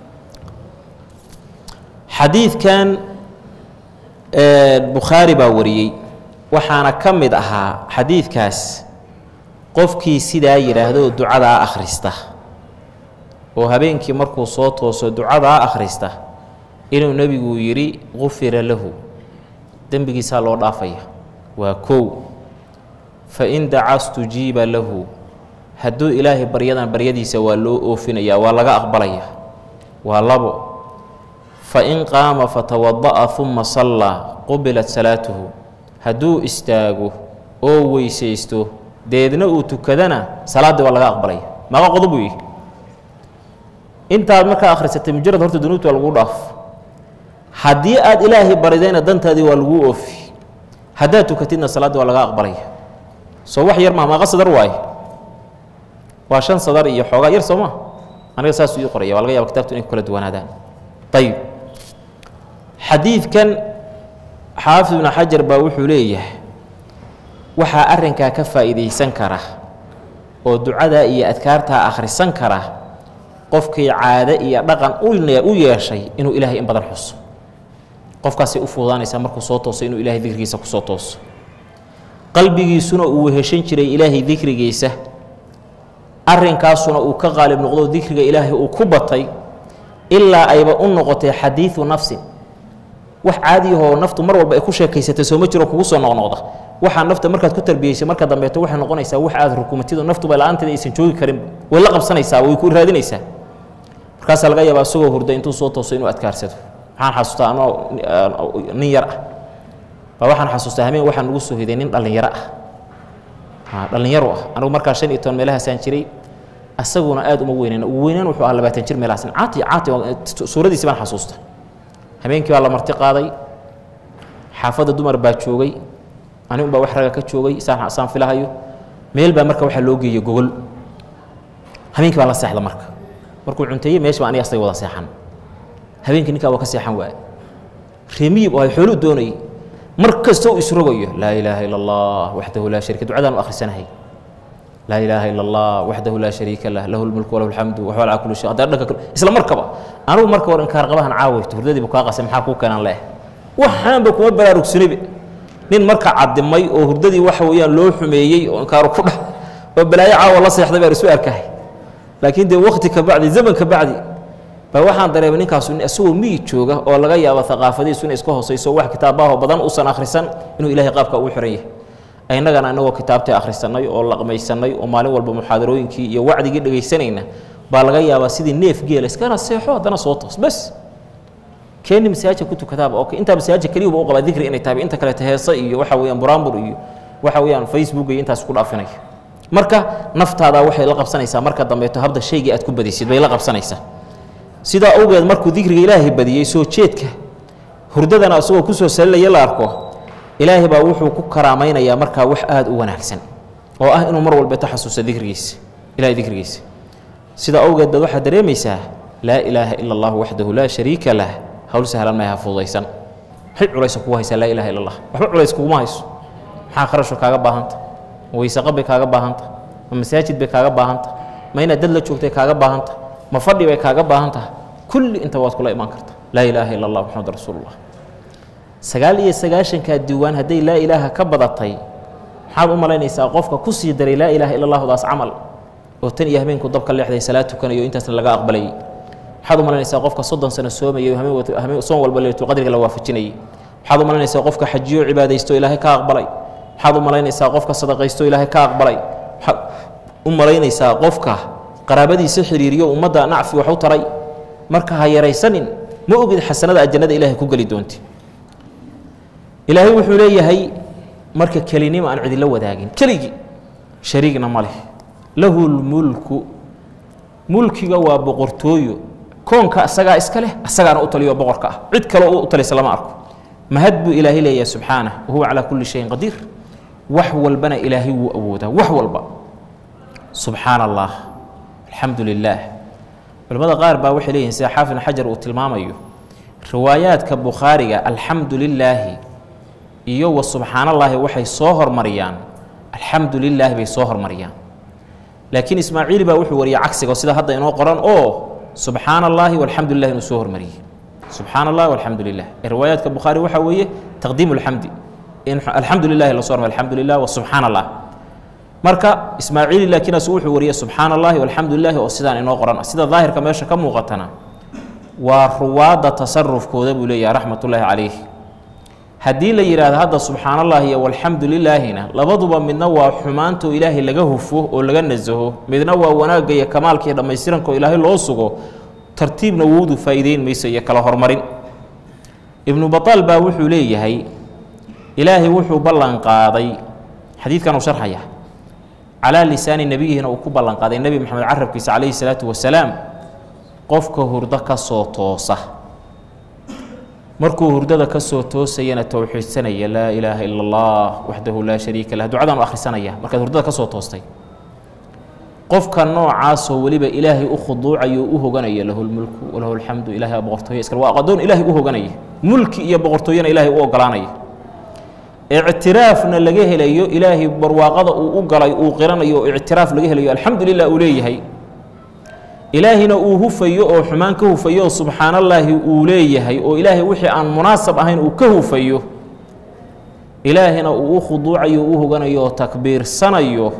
xadiidkan bukhaari baa wariyey waxaana ka mid ahaa xadiidkaas qofkii sidaa yidhaahdo ducadaa akhrista oo habeenkii markuu soo tooso ducadaa akhrista inuu nebigu yidhi gufira lahu dembigiisaa loo dhaafaya waa kow fa in daca stujiiba lahu hadduu ilaahay baryadan baryadiisa waa loo oofinayaa waa laga aqbalayaa waa labo fa in qaama fatawada'a uma sallaa qubilat salaatuhu hadduu istaago oo weysaysto deedna uu tukadana salaaddii waa laga aqbalaya maaqa qodob uu yihi intaad markaa akhrisatay mujarad horta dunuubta waa laguu dhaaf haddii aad ilaahay baridayna dantaadii waa laguu oofi haddaad tukatidna salaaddii waa laga aqbalaya soo wax yar maa maaqa sadar waaye waa shan sadar iyo xoogaa yar soo ma aniga saasuu ii qoraya waa laga yaba kitabtu inay ku kala duwanaadaan ayib xadiidkan xaafid ibnu xajar baa wuxuu leeyahay waxaa arrinkaa ka faa'iidaysan kara oo ducadaa iyo adkaartaa akhrisan kara qofkii caade iyo dhaqan u yeeshay inuu ilaahay in badan xuso qofkaasay u fuudaanaysaa markuu soo tooso inuu ilaahay dikrigiisa ku soo tooso qalbigiisuna uu weheshan jiray ilaahay dikrigiisa arrinkaasuna uu ka qaalib noqdo dikriga ilaahay uu ku batay ilaa ayba u noqotay xadiidu nafsin wax caadiyahoo naftu mar walba ay ku sheekaysatay sooma jiro kugu soo noqnoqda waxaa nafta markaad ku tarbiyeysay marka dambeeto waxay noqonaysaa wax aad rukumatido naftuba la-aanteeda aysan joogi karin way la qabsanaysaa way ku raadinaysaa markaasaa laga yaabaa isagoo hurda intuu soo tooso inuu adkaarsado maxaan xasuustaa anoo nin yar ah baa waxaan xasuustaa hameen waxaan ugu soo hiday nin dhallinyaro ah dhallinyaro ah anigu markaa shan iyo toban meelahaasaan jiray asaguna aad uma weynayn ugu weynaan wuxuu ahaa labaatan jir meelahaas caati caati suuradiisi baan xasuusta habeenkii baa la marti qaaday xaafadda dumar baa joogay ani un baa wax raga ka joogay saan saan filahayo meel baa marka waxaa loo geeyey gogol habeenkii baan la seexda marka markuu cunteeyey meesha baa aniga asaga wada seexan habeenkii ninkaa waa ka seexan waaye reemiyib oo ay xooluu doonayay mar kastoo isrogayo laa ilaaha ila allah waxdahu laa sharika ducadaan u akhrisanahay laa ilaaha ila allah waxdahu laa shariika lah lahu lmulku walahu alxamdu waxwa calaa kulli shay haddana dhanka kale isla markaba anigu marka war inkaar qabahan caawayto hurdadiibu kaa qasay maxaa kuu keenan leeh waxaanba kuma baraarugsanibe nin marka cadimay oo hurdadii waxa weeyaan loo xumeeyey oo inkaaru ku dhah oo balaayo caawa la seexday baan isu arkahay laakiin dee wakti ka bacdi zaman ka bacdi baa waxaan dareemay ninkaasu isagoo miyi jooga oo laga yaabo aqaafadiisu inay iska hoosayso wax kitaabaho badan uusan akhrisan inuu ilahay qaabka ugu xiran yahay innagana inagoo kitaabtii akhrisanay oo laqmaysanay oo maalin walba muxaadarooyinkii iyo wacdigii dhegaysanayna baa laga yaabaa sidii neef geela iskana seexo haddana soo toos bes keeni masaajidka ku tukadaaba oo intaa masaajidka keliyuba u qabaa dikri inay tahay inta kaleeta heese iyo waxa weeyaan buraanbur iyo waxa weeyaan facebook iyo intaas ku dhaafinaya marka naftaada waxay la qabsanaysaa marka dambeeto habda shaygii aad ku badisid bay la qabsanaysaa sidaa awgeed markuu dikriga ilaahay badiyey soo jeedka hurdadana isagoo kusoo salinaya la arko ilaahay baa wuxuu ku karaamaynayaa markaa wax aada u wanaagsan oo ah inuu mar walbeeto xasuusto dikrigiisa ilahay dikrigiisa sidaa awgeed baad waxaad dareemaysaa laa ilaaha ila allah waxdahu laa shariika lah hawl sahlan maaha fududaysan maxay culaysa kugu haysaa laa ilaha illa allah waxba culays kuguma hayso maxaa kharasho kaaga baahanta ma weyseqa bay kaaga baahanta ma masaajid bay kaaga baahanta ma inaad dad la joogtay kaaga baahanta ma fadhi bay kaaga baahan taha kulli inta waad kula imaan karta laa ilaaha ila allah maxamad rasuulullah sagaal iyo sagaashankaa diiwaan hadday laa ilaaha ka badatay maxaad u malaynaysaa qofka ku sii daray laa ilaaha ila allahdaas camal oo tan iyo habeenku dabka leexday salaad tukanayo intaasna laga aqbalayay maxaad u malaynaysaa qofka soddon sano soomayay habeen soon walba leylatulqadriga la waafajinayay maxaad u malaynaysaa qofka xajiyo cibaadaysto ilaahay ka aqbalay maxaad u malaynaysaa qofka sadaqaysto ilaahay ka aqbalay maxaad u malaynaysaa qofka qaraabadiisa xiriiriyo ummadda nacfi wax u taray marka ha yaraysanin ma ogid xasanada ajannada ilahay ku geli doonti ilaahay wuxuu leeyahay marka kelinimo aan cidila wadaagin keligii shariigna ma leh lahu lmulku mulkiga waa boqortooyo koonka asagaa iska leh asagaana u taliyo boqorka ah cid kaleo u talisa lama arko mahad buu ilaahay leeyahay subxaanah wahuwa calaa kulli shayin qadiir wax walbana ilaahay wuu awoodaa wax walba subxaana allah alxamdu lilaah culimmada qaar baa waxay leeyihin sida xaafid xajar uu tilmaamayo riwaayaadka bukhaariga alxamdu lilaahi iyo wa subxaanallaahi waxay soo hormariyaan alxamdu lilaahi bay soo hormariyaan laakiin ismaaciil baa wuxuu wariyay cagsiga sida hadda inoo qoran oo subxaana allaahi walxamdu lilah inuu soo hormariyey subxaana allah walxamdu lilah ee riwaayaadka bukhaari waxaa weeye taqdiimu alxamdi in alxamdu lilahi lasoo hormariy alxamdu lilah wa subxaana allah marka ismaaciili laakiin asu wuxuu wariyey subxaana allahi walxamdu lilahi oo sidaan inoo qoran ah sida daahirka meesha ka muuqatana waa ruwaadda tasarufkooda buu leeyahay raxmatullaahi calayh haddii la yidhaahdo hadda subxaana allahi iyo walxamdu lilaahina labaduba midna waa xumaantoo ilaahay laga hufo oo laga nasaho midna waa wanaagga iyo kamaalka iyo dhammaystirankaoo ilaahay loo sugo tartiibna wowdu faa'iideyn mayso iyo kala hormarin ibnu bataal baa wuxuu leeyahay ilaahay wuxuu ballan qaaday xadiidkan uu sharxaya calaa lisaani nebiyihina uu ku ballan qaaday nebi moxamed carabkiisa calayhi salaatu wasalaam qofka hurdo ka soo toosa markuu hurdada ka soo toosayana towxiidsanaya laa ilaaha ila allah waxdahu laa shariika lah ducadaan u akhrisanaya markaad hurdada ka soo toostay qofka noocaasoo weliba ilaahay u khuduucayo u hoganaya lahu lmulku walahu alxamdu ilahay aa boqortooyo iskale waa adoon ilaahay u hoganaya mulki iyo boqortooyona ilaahay u ogolaanaya ictiraafna laga helayo ilaahay barwaaqada uu u galay uu qiranayo oo ictiraaf laga helayo alxamdu lilah uu leeyahay ilaahina uu hufayo oo xumaan ka hufayo oo subxaanallaahi uu leeyahay oo ilaahay wixii aan munaasab ahayn uu ka hufayo ilaahina uu u khuduucayo u hoganayo oo takbiirsanayo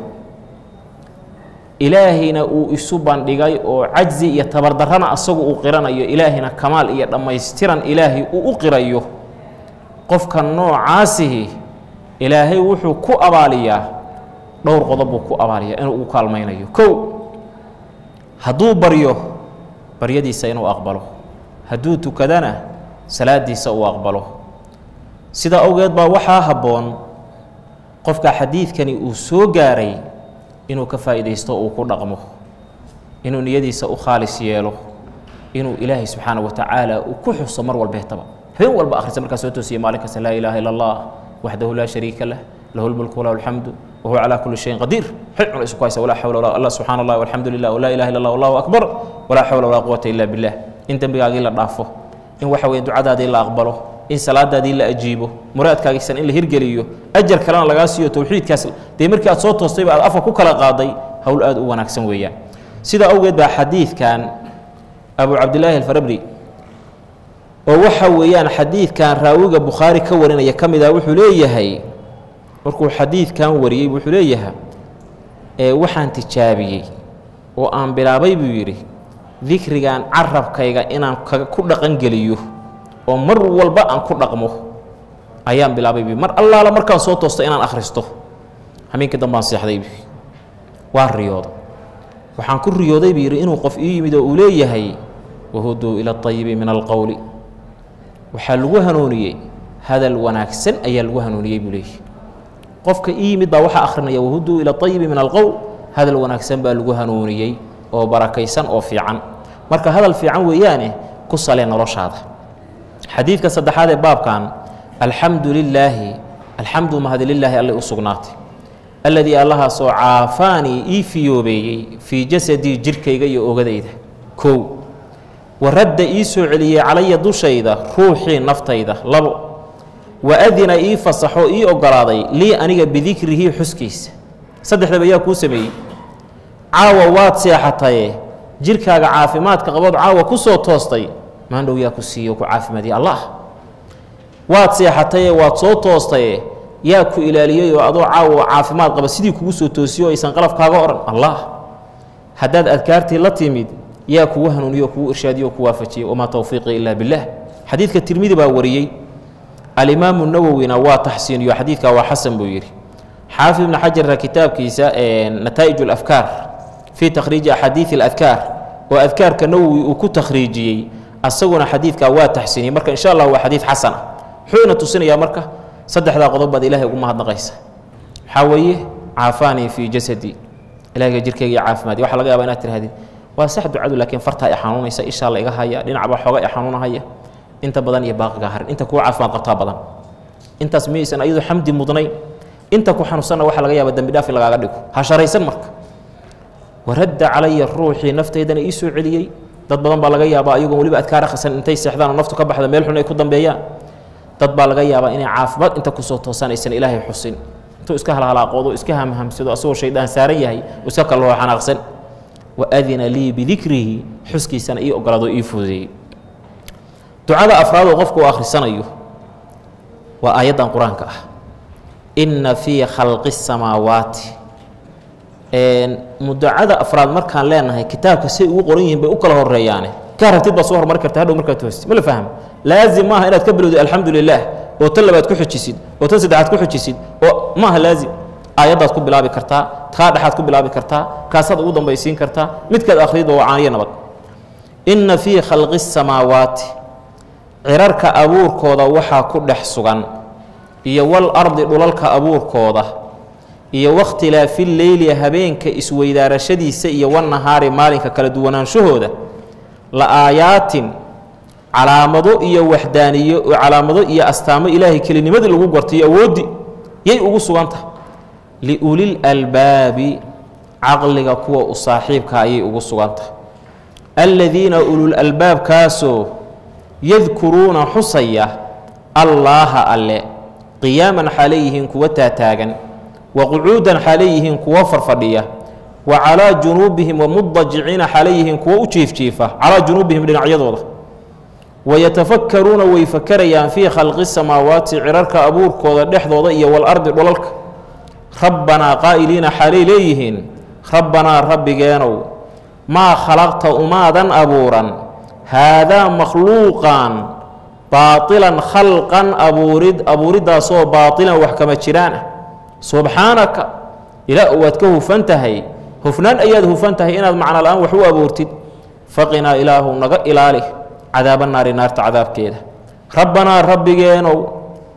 ilaahina uu isu bandhigay oo cajzi iyo tabardarrana asagu uu qiranayo ilaahina kamaal iyo dhammaystiran ilaahay uu u qirayo qofka noocaasihi ilaahay wuxuu ku abaaliyaa dhowr qodob buu ku abaaliyaa inuu ugu kaalmaynayo kow hadduu baryo baryadiisa inuu aqbalo hadduu tukadana salaadiisa uu aqbalo sidaa awgeed baa waxaa habboon qofka xadiidkani uu soo gaaray inuu ka faa'iidaysto uu ku dhaqmo inuu niyadiisa u khaalis yeelo inuu ilaahay subxaana wa tacaala uu ku xuso mar walbeetaba habeen walba akhrisa markaa soo toosiya maalin kasta laa ilaaha ila allah waxdahu laa shariika lah lahu lmulku walahu alxamdu wahuwa calaa kulli shayin qadiir xil cuna isu ku haysa walaa xawla walaa allah subxaana allah walxamdu lilah walaa ilaha illa allah wallahu akbar walaa xawla walaa quwata illa billah in dembigaagii la dhaafo in waxa weye ducadaadii la aqbalo in salaadaadii la ajiibo muraadkaagiisan in la hirgeliyo ajar kalena lagaa siiyo towxiidkaas dee markii aad soo toostayba aad afka ku kala qaaday howl aad u wanaagsan weeyaan sidaa awgeed baa xadiidkan abu cabdilaahi alfarabri oo waxa weeyaan xadiidkan raawiga bukhaari ka warinaya ka mid ah wuxuu leeyahay markuu xadiidkan wariyey wuxuu leeyahay ee waxaan tijaabiyey oo aan bilaabay buu yidhi dikrigan carabkayga inaan ku dhaqangeliyo oo mar walba aan ku dhaqmo ayaan bilaabay bu mar allaala markaan soo toosto inaan akhristo hameenkii dambaan seexdaybu waa riyooda waxaan ku riyooday buu yidhi inuu qof ii yimid oo uu leeyahay wahuduu ila ayibi min alqowli waxaa lagu hanuuniyey hadal wanaagsan ayaa lagu hanuuniyey buu leeyahy qofka ii yimid baa waxaa akhrinaya wahuduu ila ayibi min alqowl hadal wanaagsan baa lagu hanuuniyey oo barakaysan oo fiican marka hadal fiican weeyaane ku salee noloshaada xadiidka saddexaad ee baabkan alxamdu lilaahi alxamdu mahadi lilaahi alle u sugnaatay alladii allahaasoo caafaanii ii fiyoobeeyey fii jasadii jirkayga iyo ogadayda kow waradda ii soo celiyey calaya dushayda ruuxii naftayda labo wa adina ii fasaxo ii ogolaaday lii aniga bidikrihi xuskiisa saddexdaba yaa kuu sameeyey caawa waad seexataye jirkaaga caafimaadka qabood caawa ku soo toostay maandhow yaa ku siiyo ku caafimaadiye allah waad seexataye waad soo toostaye yaa ku ilaaliyey oo adoo caawa caafimaad qaba sidii kugu soo toosiyo aysan qalaf kaaga odhan allah haddaad adkaartii la timid yaa kugu hanuuniyo o kugu irshaadiyo o ku waafajiyey wamaa towfiiqii ilaa billaah xadiidka tirmidi baa wariyey alimaamu nawowina waa taxsiiniyo xadiidka waa xasan buu yidhi xaafid ibni xajarna kitaabkiisa nataa'ij alafkaar fii takhriiji axaadiidi aladkaar oo adkaarka nawowi uu ku takhriijiyey asaguna xadiidkaa waa taxsiiniyey marka insha allah waa xadiid xasan ah muxuu ina tusinayaa marka saddexdaa qodob baad ilaahay ugu mahadnaqaysa waxaa weeye caafaanii fii jasadi ilahayga jirkayga iyo caafimaadi waxa laga yaba inaad tirahdid waa sax ducadu laakiin fartaa i xanuunaysa ishaa la iga haya dhinacba xooga i xanuunahaya inta badan iyo baaqiga harin inta kuwa caafimaad qabtaa badan intaas miyaysan ayadu xamdi mudnayn inta ku xanuunsanna waxaa laga yaaba dembi dhaaf in lagaaga dhigo ha sharaysan marka waradda calaya ruuxii naftaydana ii soo celiyey dad badan baa laga yaabaa ayagoon weliba adkaar akhrisan intay seexdaan oo naftu ka baxda meel xun ay ku dambeeyaan dad baa laga yaabaa inay caafimaad inta kusoo toosaan aysan ilaahay xusin intuu iska halhalaaqoodo iska hamhamsado asagoo shaydaan saaran yahay iska kaloo xanaaqsan wa adina lii bidikrihi xuskiisana ii ogolaado ii fududeeyey ducada afraadoo qofku uu akhrisanayo waa aayaddan qur-aanka ah inna fii khalqi الsamaawaati mudacada afraad markaan leenahay kitaabka say ugu qoran yihiin bay u kala horeeyaane ka ragtid baa soo hormari karta hadhow markaad toosti ma la fahmo laazim maaha inaad ka bilowdid alxamdu lilah oo tan labaad ku xujisid oo tan saddexaad ku xujisid oo maaha laazim aayaddaad ku bilaabi kartaa kaa dhexaad ku bilaabi kartaa kaasaad ugu dambaysiin kartaa midkaad akhriyadba waa caaniyo nabad inna fii khalqi الsamaawaati cirarka abuurkooda waxaa ku dhex sugan iyo wal ardi dhulalka abuurkooda iyo wakhtilaafi leyli habeenka isweydaarashadiisa iyo wanahaari maalinka kala duwanaanshahooda la aayaatin calaamado iyo waxdaaniyo calaamado iyo astaamo ilaahay kelinimadii lagu gortaiyo awooddi yay ugu sugan tahay liulil albaabi caqliga kuwa u saaxiibka ayay ugu sugan tahay aladiina ulul albaabkaasoo yadkuruuna xusaya allaaha alle qiyaaman xaalay yihiin kuwa taataagan wa qucuudan xaalay yihiin kuwo farfadhiya wa calaa junuubihim wamudajiciina xaalay yihiin kuwo u jiifjiifa calaa junuubihim dhinacyadooda wayatafakkaruuna way fakarayaan fii khalqi samaawaati cirarka abuurkooda dhexdooda iyo walardi dholalka rabbanaa qaa'iliina xaalay leeyihiin rabbanaa rabbigeenow maa khalaqta umaadan abuuran haadaa makhluuqan baatilan khalqan abuurid abuuriddaasoo baatilan wax kama jiraan ah subxaanaka ilaa waad ka hufan tahay hufnaan ayaad hufan tahay inaad macno la-aan wax u abuurtid faqinaa ilaahu naga ilaali cadaaba naari naarta cadaabkeeda rabbanaa rabbigeenow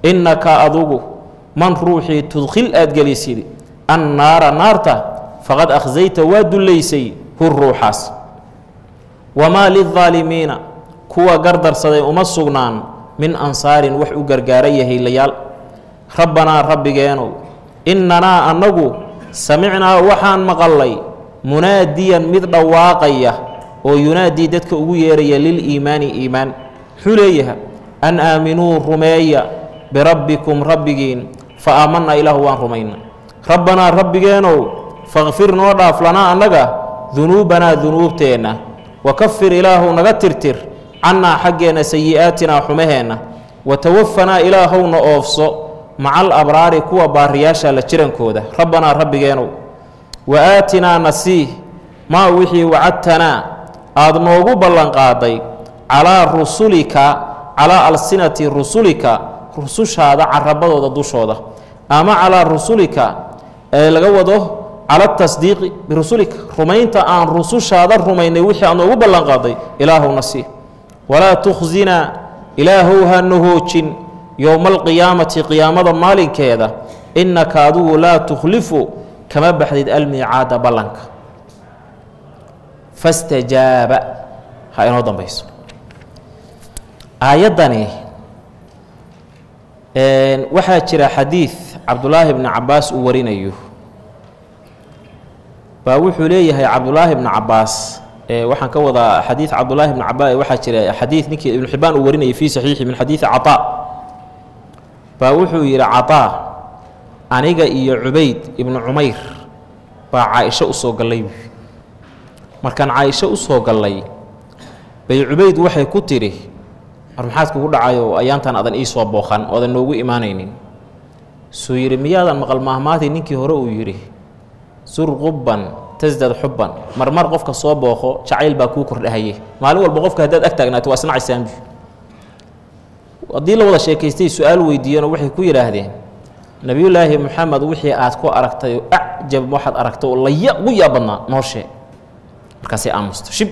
innaka adugu man ruuxii tudkhil aad gelisid annaara naarta faqad akhsayta waa dullaysay hu ruuxaas wamaa lildaalimiina kuwa gardarsaday uma sugnaan min ansaarin wax u gargaara yahaylayaal rabbanaa rabbigeenow innanaa annagu samicnaa waxaan maqallay munaadiyan mid dhawaaqaya oo yunaadii dadka ugu yeeraya liliimaani iimaan muxuu leeyaha an aaminuu rumeeya birabbikum rabbigiin fa aamanna ilaahu waan rumayna rabbanaa rabbigeenow fakfir noo dhaaf lanaa annaga dunuubanaa dunuubteenna wakafir ilaahu naga tirtir cannaa xaggeenna sayi'aatinaa xumaheenna watawafanaa ilaahowna oofso maca alabraari kuwa baariyaasha la jirankooda rabbanaa rabbigeenow wa aatinaa nasiih maa wixii wacadtanaa aad noogu ballanqaaday calaa rusulika calaa alsinati rusulika rusushaada carabadooda dushooda ama calaa rusulika ee laga wado cala tasdiiqi birusulika rumaynta aan rusushaada rumaynay wixii aad noogu ballanqaaday ilaahowna sii walaa tukhsinaa ilaahow hana hoojin yowma alqiyaamati qiyaamada maalinkeeda innaka adigu laa tukhlifu kama baxdid almiicaada ballanka fastajaaba ha inoo dambayso aayaddani waxaa jira xadiid cabdulaahi bni cabaas uu warinayo baa wuxuu leeyahay cabdulaahi bni cabaas waxaan ka wadaa xadiid cabdulaahi bni cabaas waxaa jira xadiid ninkii ibnu xibaan uu warinayay fii saxiixi min xadiidi caطaa baa wuxuu yidhi caطaa aniga iyo cubayd ibnu cumayr baa caaisho usoo gallay markaan caaisho usoo gallay bay cubayd waxay ku tidhi war maxaad kugu dhacayo ayaantan adan ii soo booqan oodan noogu imaanaynin suu yidhi miyaadan maqal maahmaadii ninkii hore uu yidhi sur qubban tasdad xubban marmar qofka soo booqo jacayl baa kuu kordhahaye maalin walba qofka haddaad ag taagnaato waa isnacaysaanbi haddii la wada sheekaystay su-aal weydiiyeenoo waxay ku yidhaahdeen nebiyullaahi moxamed wixii aad ku aragtay oo acjab waxaad aragtay oo laya ugu yaabadnaa noo sheeg markaasay aamusta shib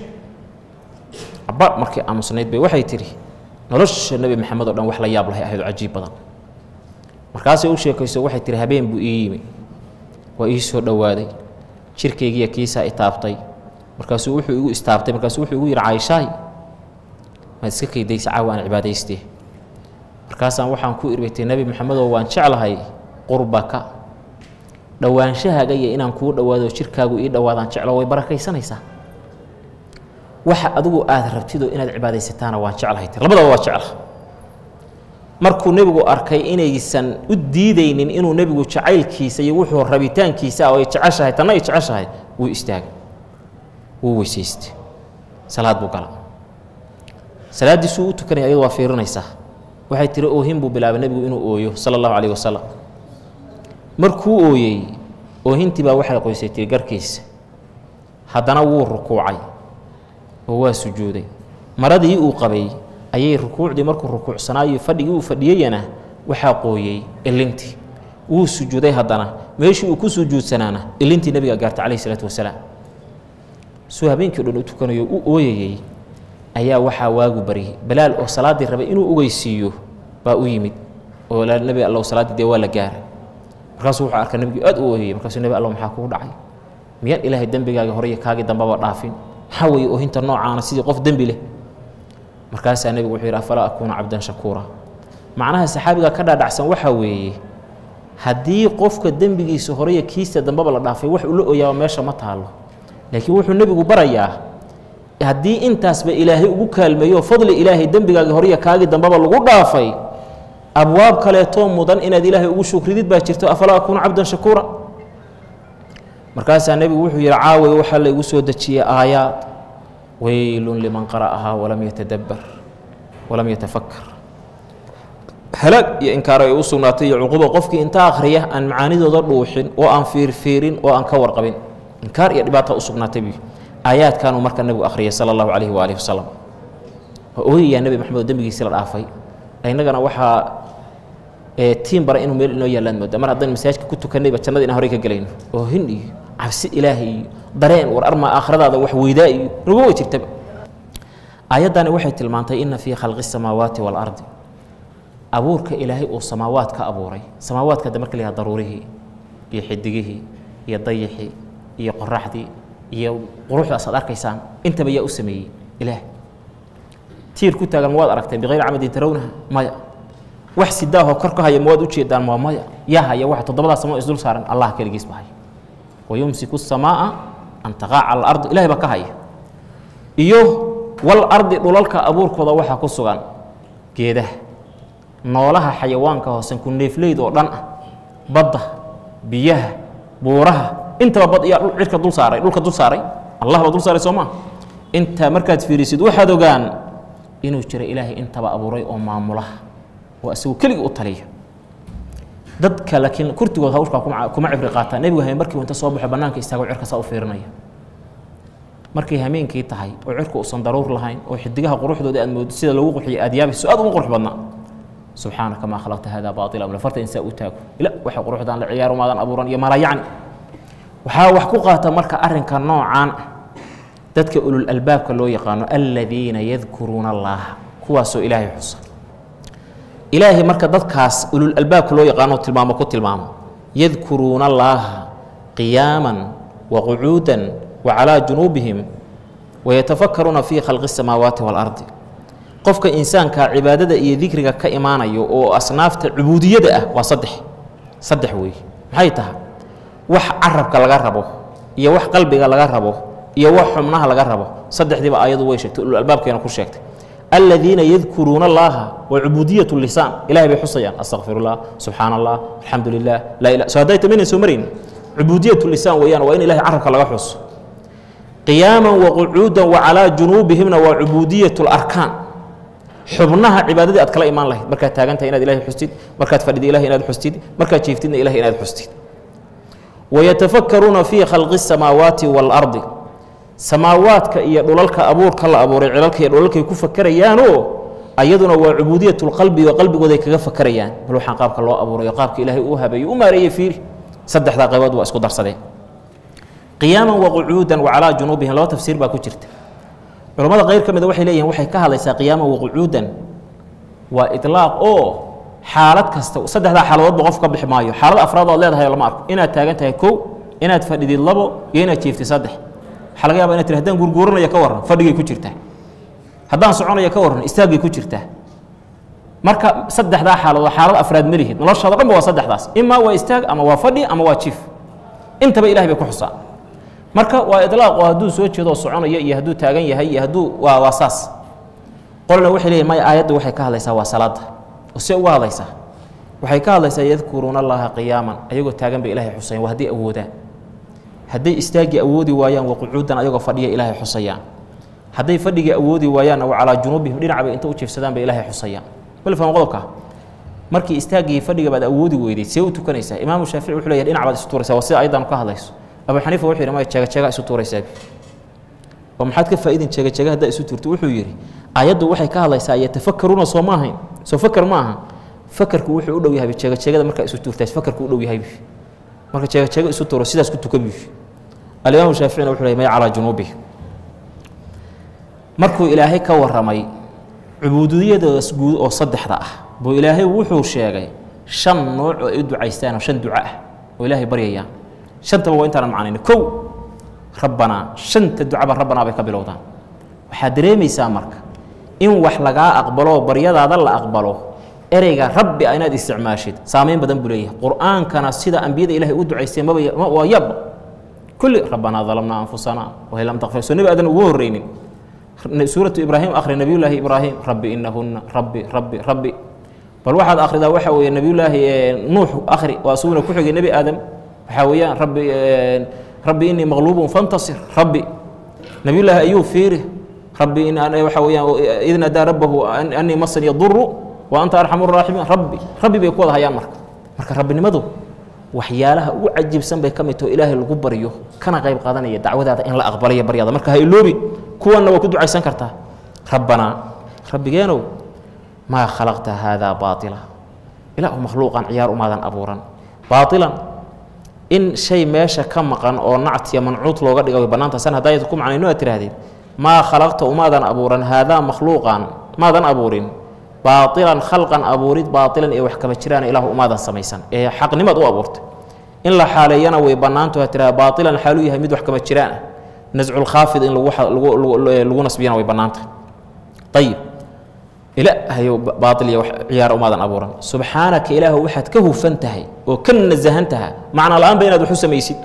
aba markay aamusnayd bay waxay tidhi nolosha nebi maxamed oo dhan wax la yaab lahay ahayd oo cajiib badan markaasay u sheekayso waxay tihi habeen buu ii yimi waa ii soo dhowaaday jirkaygiiya kiisaa itaabtay markaasuu wuxuu igu istaabtay markaasuu wuxuu igu yidhi caayishaay maad iska kaydaysa caawa aan cibaadaystee markaasaan waxaan ku irbatay nebi maxamedoo waan jeclahay qurbaka dhowaanshahaga iyo inaan kuu dhowaado jirkaagu ii dhowaadaan jeclo way barakaysanaysaa waxa adigu aad rabtidoo inaad cibaadaysataana waan jeclahay tir labadaba waa jecla markuu nebigu arkay inaysan u diidaynin inuu nebigu jacaylkiisa iyo wuxuu rabitaankiisa oo ay jeceshahay tanna ay jeceshahay wuu istaagay wuu weysaystay salaad buu gala salaaddiisuu u tukanaya ayadu waa fiirinaysaa waxay tiri oohin buu bilaabay nebigu inuu ooyo sala allahu calayh wasalam markuu ooyey oohintii baa waxay qoysay tiri garkiisa haddana wuu rukuucay oo waa sujuuday maradii uu qabay ayay rukuucdii markuu rukuucsanaayo fadhigii uu fadhiyeyana waxaa qooyey ilintii wuu sujuuday haddana meeshii uu ku sujuudsanaana ilintii nebiga gaartay calayh isalaatu wasalaam suu habeenkii o dhan u tukanayo u ooyayey ayaa waxaa waagu baryay balaal oo salaaddii rabay inuu ogeysiiyo baa u yimid oo nebi allow salaaddii dee waa la gaaray markaasuu wuxuu arkaa nebigii aad u ooyayey markaasuu nebi allow maxaa kugu dhacay miyaan ilaahay dembigaaga hore iyo kaagii dambaba dhaafin maxaa weeye oohinta noocaana sidii qof dembi leh markaasaa nebigu wuxuu yidhi afalaa akuuna cabdan shakuura macnaha saxaabiga ka dhaadhacsan waxaa weeye haddii qofka dembigiisa horeyo kiista dambaba la dhaafay wax ula ooyaaba meesha ma taalo laakiin wuxuu nebigu barayaa haddii intaasba ilaahay ugu kaalmeeyo fadli ilaahay dembigaaga horeyo kaagii dambaba lagu dhaafay abwaab kaleetoo mudan inaad ilaahay ugu shukridid baa jirto afalaa akuuna cabdan shakuura markaasaa nebigu wuxuu yidhi caaway waxaa la igu soo dejiyey aayaad weylun liman qara'ahaa walam yatadabbar walam yatafakar halaag iyo inkaaro ay u sugnaatay iyo cuqubo qofkii inta akhriya aan macaanidooda dhuuxin oo aan fiirfiirin oo aan ka warqabin inkaar iyo dhibaata u sugnaatay bu aayaadkanuu marka nebigu akhriyay sala allahu calayhi waalihi wasalam waa ooyayaa nebi maxamed oo dembigiisi la dhaafay innagana waxaa tiim bara inuu meel inoo yaallaan moodaa mar haddaynu masaajidka ku tukannayba jannada inaan horey ka gelayno oohin iyo cabsi ilaahay iyo dareen war armaa aakhiradaada wax weydaa iyo nagu way jirtaba aayaddani waxay tilmaantay inna fii khalqi الsamaawaati wاlardi abuurka ilaahay uu samaawaadka abuuray samaawaadka hadda marka la yihahdo daruurihii iyo xidigihii iyo dayixii iyo qoraxdii iyo quruxdaas aad arkaysaan intaba yaa u sameeyey ilaah tiir ku taagan mawaad aragtay bikayri camadin tarawnaha maya wax sidaahoo kor ka haya mawaad ujeedaan waa maya yaa haya waxa toddobadaas samo isdul saaran allah keligiis ba haya wayumsiku الsamaaءa an taqaaca al ardu ilahay baa ka haya iyo wal ardi dhulalka abuurkooda waxaa ku sugan geedaha noolaha xayawaanka hoosen ku neefleyd oo dhan ah badda biyaha buuraha intaba bad iyaa cirka dul saaray dhulka dul saaray allah baa dul saaray soo maa intaa markaad fiirisid waxaad ogaan inuu jira ilaahay intaba abuuray oo maamulaha oo isagu keligii u taliya dadka laakiin kurtigood hawshkaa kuma kuma cibri qaataa nebigu habeen markii inta soo baxo bannaanka istaago cirka saa u fiirinaya markay hameenkii tahay oo cirku uusan daruur lahayn oo xidigaha quruxdooda aad mooddo sida loogu qurxiyo aad yaabayso aad ugu qurux badnaa subxaanaka maa khalaqta hada baatila amla farta insaa u taago ila waxay quruxdaan la ciyaar umaadan abuuran iyo mala yacni waxaa wax ku qaata marka arrinka noocaan ah dadka ulul albaabka loo yaqaano aladiina yadkuruuna allaha kuwaasoo ilaahay xusa ilaahay marka dadkaas ulul albaabka loo yaqaano tilmaamo ku tilmaamo yadkuruuna allaaha qiyaaman waqucuudan wacalaa junuubihim wayatafakaruuna fii khalqi الsamaawaati waalardi qofka insaanka cibaadada iyo dikriga ka imaanayo oo asnaafta cubuudiyada ah waa saddex saddex weeye maxay tahay wax carabka laga rabo iyo wax qalbiga laga rabo iyo wax xubnaha laga rabo saddexdiiba ayadu way sheegtay ulul albaabkeena ku sheegtay aladiina yadkuruuna allaha wa cubuudiyat lisaan ilahay bay xusayaan astaqfir ullah subxaana allah alxamdu lilah laa ila so hadday tamaynan soo marayn cubuudiyat lisaan weeyaan waa in ilahay carabka laga xuso qiyaama waqucuudan wacalaa junuubihimna waa cubuudiyat larkaan xubnaha cibaadadii aad kala imaan lahayd markaad taagantahay inaad ilahay xustid markaad fadhida ilahay inaad xustid markaad jiiftidna ilahay inaad xustid wayatafakaruuna fii khalqi الsamaawaati waalardi samaawaadka iyo dhulalka abuurka la abuuray cilalka iyo dhulalkay ku fakerayaanoo ayaduna waa cubuudiyat lqalbi oo qalbigooday kaga fakerayaan bal waxaan qaabka loo abuurayo qaabka ilaahay uu habeeyo u maareeyey fiiri saddexdaa qaybood waa isku darsadeen qiyaaman waqucuudan wacalaa junuubihim laba tafsiir baa ku jirta culammada qayr ka mida waxay leeyihin waxay ka hadlaysaa qiyaaman waqucuudan waa ilaaq oo xaalad kasta saddexdaa xaaladoodba qof ka bixi maayo xaalad afraad oad leedahay lama arko inaad taagan tahay kow inaad fadhidid labo iyo inaad jiiftid saddex waxaa laga yaba inad tiri hadaan gurguuranaya ka warran fadhigay ku jirtaa haddaan soconaya ka warran istaaggay ku jirtaa marka saddexdaa xaaladood xaalad afraad ma lihid noloshaada dhanba waa saddexdaas imaa waa istaag ama waa fadhi ama waa jiif intaba ilahay bay ku xusaa marka waa ilaaq oo hadduu soo jeedo oo soconaya iyo hadduu taagan yahay iyo hadduu waa waa saas qolna waxay leeyihin maya aayadda waxay ka hadlaysaa waa salaada oo see uga hadlaysaa waxay ka hadlaysaa yadkuruuna allaha qiyaaman ayagoo taagan bay ilahay xusayan waa hadday awoodaan hadday istaaggii awoodi waayaan waqucuudan ayagoo fadhiya ilaahay xusayaan hadday fadhigii awoodi waayaanna wa calaa junuubihim dhinacbay inta u jiifsadaan bay ilaahay xusayaan bal fahma qodobka markii istaaggii fadhiga baad awoodi weyday see u tukanaysaa imaamu shaafici wuxuu leeyahay dhinac baad isu tuuraysaa waa sida ayaddan ka hadlayso abu xaniifa wuxuu yidhi maya jeega jeega isu tuuraysaabi oo maxaad ka faa'idin jeega jeega haddaa isu tuurto wuxuu yidhi ayaddu waxay ka hadlaysaa yatafakaruuna soo ma ahayn soo fakar ma aha fakarku wuxuu u dhow yahay jeega jeegada markaa isu tuurtaas fakarku u dhow yahay marka jeega jeega isu tuuro sidaas ku tukan biyu alimaamu shaaficina wuxuu leeyahay maya calaa junuubihi markuu ilaahay ka warramay cubuudiyadaas guud oo saddexda ah buu ilaahay wuxuu sheegay shan nooc oo ay u ducaystaan oo shan duco ah oo ilaahay baryayaan shantaba waa intaanan macnayni kow rabbanaa shanta ducaba rabbanaa bay ka bilowdaan waxaad dareemaysaa marka in wax lagaa aqbalo baryadaada la aqbalo ereyga rabbi a inaad isticmaashid saamayn badan buu leeyahay qur-aankana sida ambiyada ilahay u ducaysteen maba waa yabba kulli rabbanaa dalamnaa anfusana wahi lam takfir soo nebi aadan ugu horreynin suuratu ibraahim akhri nebiyullaahi ibraahim rabbi inahunna rabbi rabbi rabbi bal waxaad akhridaa waxa weeye nebiyullaahi nuux akhri waa isuguna ku xigay nebi aadam waxaa weeyaan rabbi rabbi inii maqluubun fantasir rabbi nebiyullaahi ayuu fiiri rabbi in waxa weeyaan id nadaa rabbahu anii masan yaduru wa anta arxamu raaximiin rabbi rabbi bay ku wada hayaan marka marka rabbinimadu waxyaalaha ugu cajiibsan bay ka mid taho ilaahay lagu baryo kana qayb qaadanaya dacwadaada in la aqbalayo baryada marka ha iloobi kuwanna waa ku ducaysan kartaa rabbanaa rabbigeenow maa khalaqta haadaa baatila ilaahu makhluuqan ciyaar umaadan abuuran baatilan in shay meesha ka maqan oo nactiya mancuud looga dhiga way bannaanta san haddaa ku macnayno aad tihaahdeen maa khalaqta umaadan abuuran haadaa makhluuqan maadan abuurin baailan khalqan abuurid baailan ee wax kama jiraan ilahu umaadan samaysan ee xaqnimaad u abuurtay in la xaaleeyana way bannaantu ha tiraa baailan xaaluu yahay mid wax kama jiraan ah nasculkhaafid in lagu nasbiyana way bannaantahay ayib ilaahayow baail iyo ciyaar umaadan abuuran subxaanaka ilaahu waxaad ka hufan tahay oo ka nasahan taha macna la-aanba inaad wax u samaysid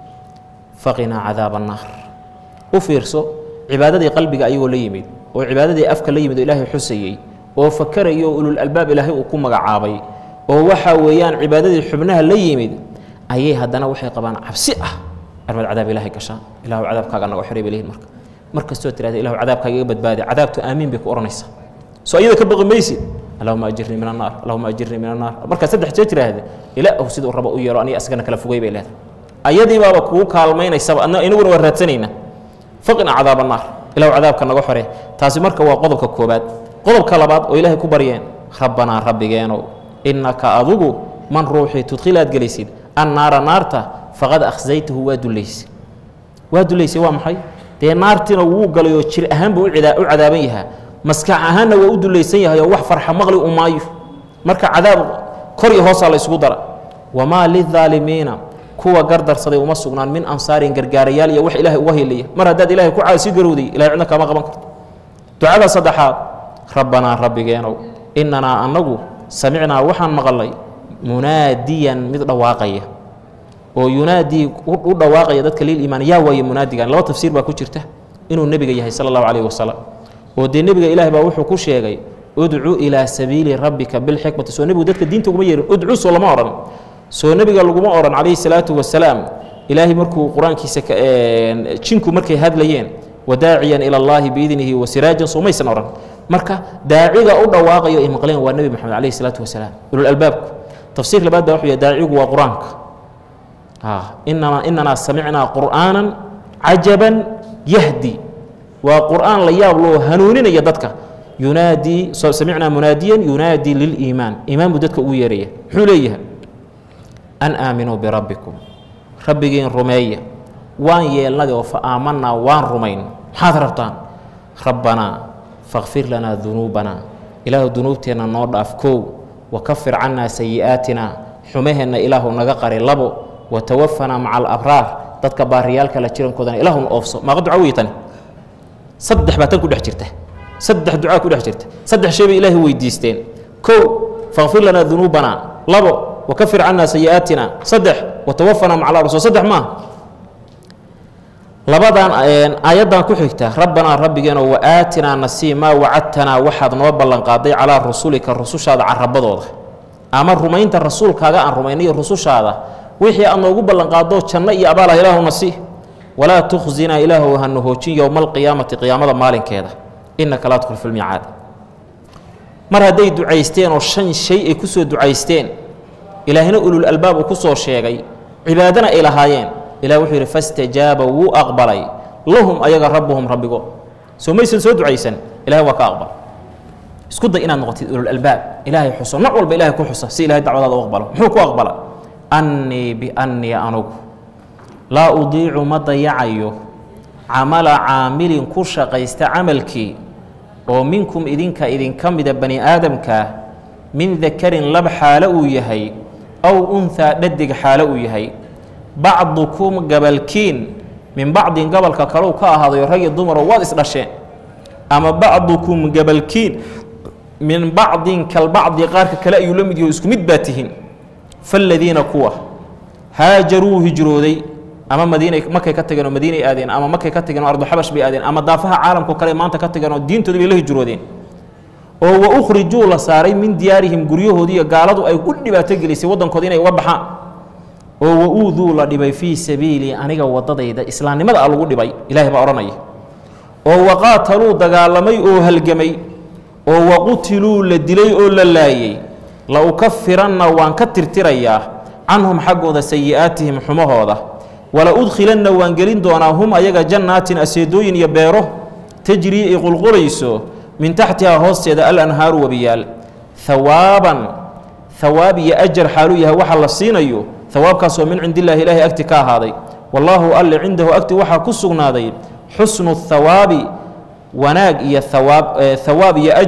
faqinaa cadaaba annaar u fiirso cibaadadii qalbiga ayagoo la yimid oo cibaadadii afka la yimid oo ilaahay xusayey oo fakaraya oo ulul albaab ilaahay uu ku magacaabay oo waxaa weeyaan cibaadadii xubnaha la yimid ayay haddana waxay qabaan cabsi ah armad cadaab ilaahay gashaan ilahu cadaabkaaga naga xorey bay leeyihin marka mar kastoo tirahda ilahu cadaabkaaga iga badbaadi cadaabtu aamiin bay ku odhanaysaa soo iyada ka baqi maysid allahuma ajirnii min annaar allahuma ajirnii min annaar markaa saddex jee tiraahda ilaahu siduu rabo u yeelo aniga asagana kala fogey bay leedahay ayadii baaba kugu kaalmaynaysaba inaguna waa raadsanaynaa faqina cadaab annaar ilahu cadaabka naga xore taasi marka waa qodobka koobaad qodobka labaad oo ilaahay ku baryeen rabbanaa rabbigeenow innaka adugu man ruuxii tudkhilaad gelaysid annaara naarta faqad akhsaytahu waa dullaysay waa dullaysay waa maxay dee naartiina wuu galay oo jir ahaan buu u cadaaban yahaa maskax ahaanna waa u dulaysan yahay oo wax farxa maqli u maayo marka cadaab kor iyo hoosaa la isugu dara wamaa lidaalimiina kuwa gardarsaday uma sugnaan min ansaarin gargaarayaal iyo wax ilaahay uga helaya mar haddaad ilahay ku caasi garowday ilahay cidna kaama qaban karto ducada saddexaad rabbanaa rabbigeenow innanaa annagu samicnaa waxaan maqalnay munaadiyan mid dhawaaqaya oo yunaadii u dhawaaqaya dadka liliimaan yaa waaye munaadigan laba tafsiir baa ku jirta inuu nebiga yahay sala allahu calayhi wasalam oo dee nebiga ilaah baa wuxuu ku sheegay udcu ilaa sabiili rabbika bilxikmati soo nebigu dadka diinta uguma yeerin udcu soo lama odhan soo nebiga laguma odhan calayhi salaatu wasalaam ilaahay markuu qur-aankiisa jinku markay hadlayeen wadaaciyan ila allaahi biidnihi wa siraajan soo maysan odhan marka daaciga u dhawaaqayo ay maqleen waa nebi moxamed calayhi salaatu wasalaam ulul albaabku tafsiir labaad baa wuxuu yahay daacigu waa qur-aanka inama inanaa samicnaa qur'aanan cajaban yahdi waa qur'aan la yaab loo hanuuninaya dadka yunaadii samicnaa munaadiyan yunaadii liliimaan iimaan buu dadka ugu yeeraya muxuu leeyahay an aaminuu birabbikum rabbigiin rumeeya waan yeelnadi oo fa aamanaa waan rumayn maxaad rabtaan rabbanaa fakfir lanaa dunuubanaa ilaahu dunuubteenna noo dhaaf kow wakafir cannaa sayi'aatina xumaheenna ilaahu naga qari labo watawafanaa maca alabraar dadka baariyaalka la jirankoodana ilaahuna oofso maaqa duca wey tani saddex baa tan ku dhex jirta saddex ducaa ku dhex jirta saddex shay bay ilaahay weydiisteen kow fakfir lanaa dunuubanaa labo wakafir cannaa sayi'aatina saddex watawafanaa maca alabraar soo saddex maaha labadan aayaddan ku xigta rabbanaa rabbigeeno wa aatinaa nasii maa wacadtanaa waxaad noo ballanqaaday calaa rusulika rusushaada carabadooda ama rumaynta rasuulkaaga aan rumaynayo rusushaada wixii aad noogu ballanqaado janno iyo abaalah ilaahu nasi walaa tukhzinaa ilaahu hanu hoojin yowma alqiyaamati qiyaamada maalinkeeda innaka laa tudkhul filmiicaad mar hadday ducaysteen oo shan shay ay ku soo ducaysteen ilaahina ulul albaab uu ku soo sheegay cibaadana ay lahaayeen ilah wuxuu yidhi fastajaaba wuu aqbalay lahum ayaga rabbuhum rabbigo soo maysan soo ducaysan ilahay waa ka aqbal isku day inaad noqotid ulul albaab ilaahay xuso nooc walba ilahay ku xusa si ilahay dacwadaada u aqbalo muxuu ku aqbala annii biannii anugu laa udiicu ma dayacayo camala caamilin ku shaqaysta camalkii oo minkum idinka idinka mida bani aadamkaa min dakarin lab xaalo uu yahay aw unhaa dhadig xaalo uu yahay bacdukum gabalkiin min bacdin gabalka kaleu ka ahaadayo rag iyo dumaro waad isdhasheen ama bacdukum gabalkiin min bacdin kalbacdi qaarka kale ayuu la mid yaho isku mid baa tihiin faaladiina kuwa haajaruu hijrooday ama madiinay markay ka tageen oo madiinay aadeen ama markay ka tageen oo arduxabash bay aadeen ama daafaha caalamkao kale maanta ka tageen oo diintooda bay la hijroodeen oo wa ukhrijuu la saaray min diyaarihim guryahoodii iyo gaaladu ay u dhibaato gelisay waddankooda inay uga baxaan oo wa uuduu la dhibay fii sabiilii aniga waddadayda islaamnimada a lagu dhibay ilaahay baa odhanaya oo waqaataluu dagaalamay oo halgamay oo waqutiluu la dilay oo la laayey la ukafiranna waan ka tirtirayaa canhum xaggooda sayi'aatihim xumahooda wala udkhilanna waan gelin doonaa hum ayaga jannaatin aseedooyin iyo beero tajrii ay qulqulayso min taxtihaa hoosteeda alanhaaru wabiyaal hawaaban hawaab iyo ajar xaaluu yahay waxa la siinayo hawaabkaasoo min cindi illaahi ilaahay agti ka ahaaday wallaahu alle cindahu agti waxaa ku sugnaaday xusnu hawaabi wanaag iyo hawaab hawaab iyo ajar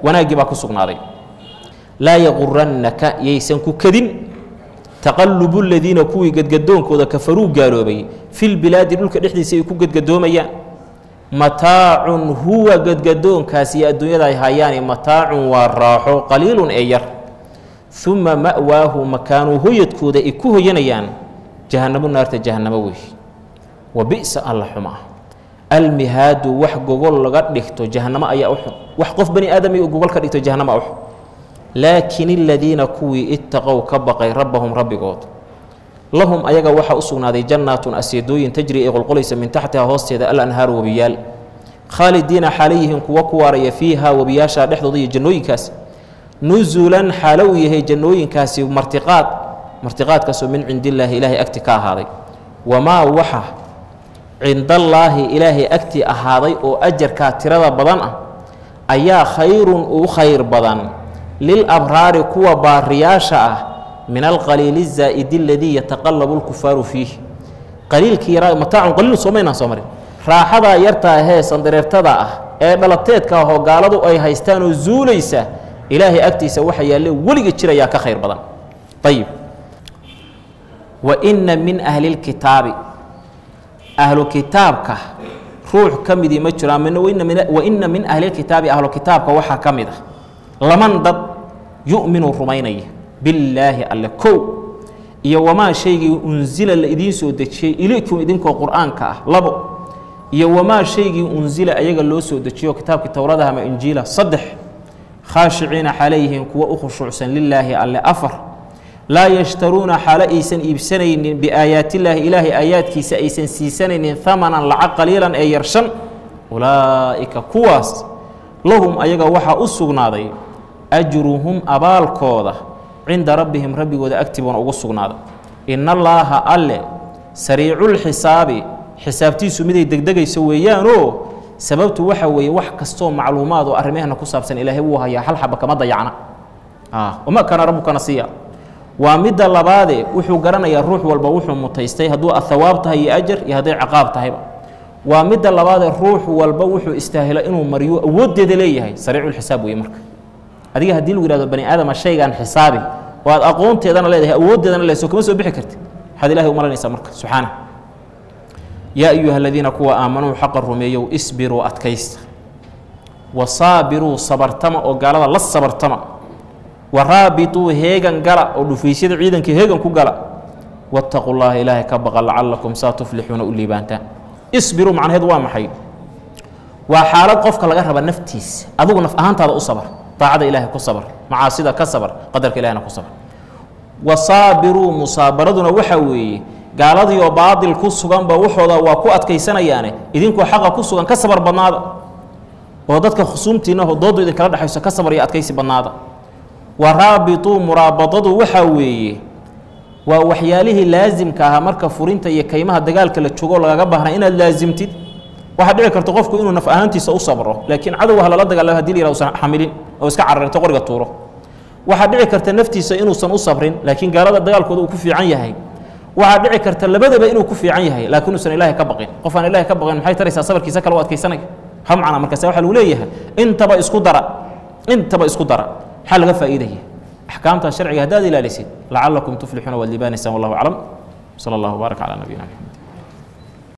wanaaggii baa ku sugnaaday laa yaqurannaka yaysan ku kadin taqalubu ladiina kuwii gadgadoonkooda kafaruu gaaloobay filbilaadi dhulka dhexdiisa ay ku gadgadoomayaan mataacun huwa gadgadoonkaas iyo adduunyada ay hayaani mataacun waa raaxo qaliilun ee yar uma ma'waahu makaanuu hoyadkooda ay ku hoyanayaan jahannamo naarta jahannamo wey wa bi'sa alla xumaa almihaadu wax gogol laga dhigto jahannamo ayaa u xun wax qof bani aadam iyo gogol ka dhigto jahannama u xun laakin aladiina kuwii ittaqow ka baqay rabbahum rabbigood lahum ayaga waxaa u sugnaaday jannaatun aseedooyin tajri ee qolqolaysa min taxtiha hoosteeda alanhaaru webiyaal khaalidiina xaalayihiin kuwa ku waaraya fiiha webiyaasha dhexdooda iyo jannooyinkaas nusulan xaalo uu yahay jannooyinkaasi martiqaad martiqaadkaasoo min cindillaahi ilaahay agti ka ahaaday wamaa waxa cindallaahi ilaahay agtii ahaaday oo ajarkaa tirada badan ah ayaa khayrun uu khayr badan lilabraari kuwa baariyaasha ah min alqaliili zaa'idi aladii yataqallabu lkufaaru fiih qaliilkii yaraa mataacun qaliilun soomaynaan soo marin raaxadaa yartaa hee sandareertada ah ee dhalateedka ahoo gaaladu ay haystaan oo zuulaysa ilaahay agtiisa waxa yaalle weliga jirayaa ka khayr badan ayib wa inna min ahli lkitaabi ahlu kitaabka ruux ka midii ma jiro ama wa inna min ahli lkitaabi ahlu kitaabka waxaa ka mid a laman dad yu'minu rumaynaya billaahi alle kow iyo wamaa shaygii unsila la idiin soo dejiyey ilaykum idinkoo qur'aanka ah labo iyo wamaa shaygii unsila ayaga loo soo dejiyo kitaabkii towradaha ama injiila saddex khaashiciina xalayyihiin kuwa u khushuucsan lilaahi alle afar laa yashtaruuna xaalo aysan iibsanaynin biaayaatillaahi ilaahay aayaadkiisa aysan siisanaynin hamanan lacag qaliilan ee yar shan ulaa'ika kuwaas lahum ayaga waxaa u sugnaaday ajruhum abaalkooda cinda rabbihim rabbigooda agtibuuna ugu sugnaaday in allaaha alle sariiculxisaabi xisaabtiisu miday degdegayso weeyaanoo sababtu waxa weeye wax kastoo macluumaad oo arrimahana ku saabsan ilaahay wuu hayaa hal xaba kama dayacna wama kaana rabbukana siiya waa midda labaade wuxuu garanayaa ruux walba wuxuu mutaystay hadduu athawaab tahay iyo ajar iyo hadday ciqaab tahayba waa midda labaadee ruux walba wuxuu istaahilo inuu mariyo awooddeeda leeyahay sariiculxisaab weeye marka adiga haddii lagu yihahdo bani aadama shaygan xisaabi oo aad aqoonteedana leedahay awooddeedana leedahay soo kama soo bixi kartid waxaad ilahay u malanaysaa marka subxaana yaa ayuha aladiina kuwa aamanuu xaqa rumeeyow isbiruu adkaysta wa saabiruu sabartama oo gaalada la sabartama wa raabituu heegan gala oo dhufaysyada ciidanka heegan ku gala waataquu llaha ilaahay ka baqa lacalakum saa tuflixuuna u liibaantaan isbiruu macnaheed waa maxay waa xaalad qofka laga raba naftiisa adigu naf ahaantaada u sabar daacada ilaahay ku sabar macaasida ka sabar qadarka ilahina ku sabar wa saabiruu musaabaraduna waxaa weeye gaaladiioo baadil ku suganba waxooda waa ku adkaysanayaane idinkoo xaqa ku sugan ka sabar badnaada oo dadka khusuumtiinna doodu idinkala dhexayso ka sabar iyo adkaysi badnaada wa raabituu muraabadadu waxaa weeye waa waxyaalihii laasimka ahaa marka furinta iyo kaymaha dagaalka la joogo lagaga baahnaa inaad laasimtid waxaa dhici karta qofku inuu naf ahaantiisa u sabro laakiin cadowga ha lala dagaalamo hadii la yihah usan xamilin oo iska cararinto qoriga tuuro waxaa dhici karta naftiisa inuusan u sabrin laakiin gaalada dagaalkooda uu ku fiican yahay waxaa dhici karta labadaba inuu ku fiican yahay laakiin uusan ilaahay ka baqin qof aan ilahay ka baqin maxay taraysaa sabarkiisa kale u adkaysanaya ha macna markaase waxaa lagu leeyahay intaba isku dara intaba isku dara maxaa laga faa'iidaya axkaamta sharciga haddaad ilaalisid lacalakum tuflixuuna waad liibaanaysaan wallahu aclam sala allahu baarak calaa nabiyina maxamed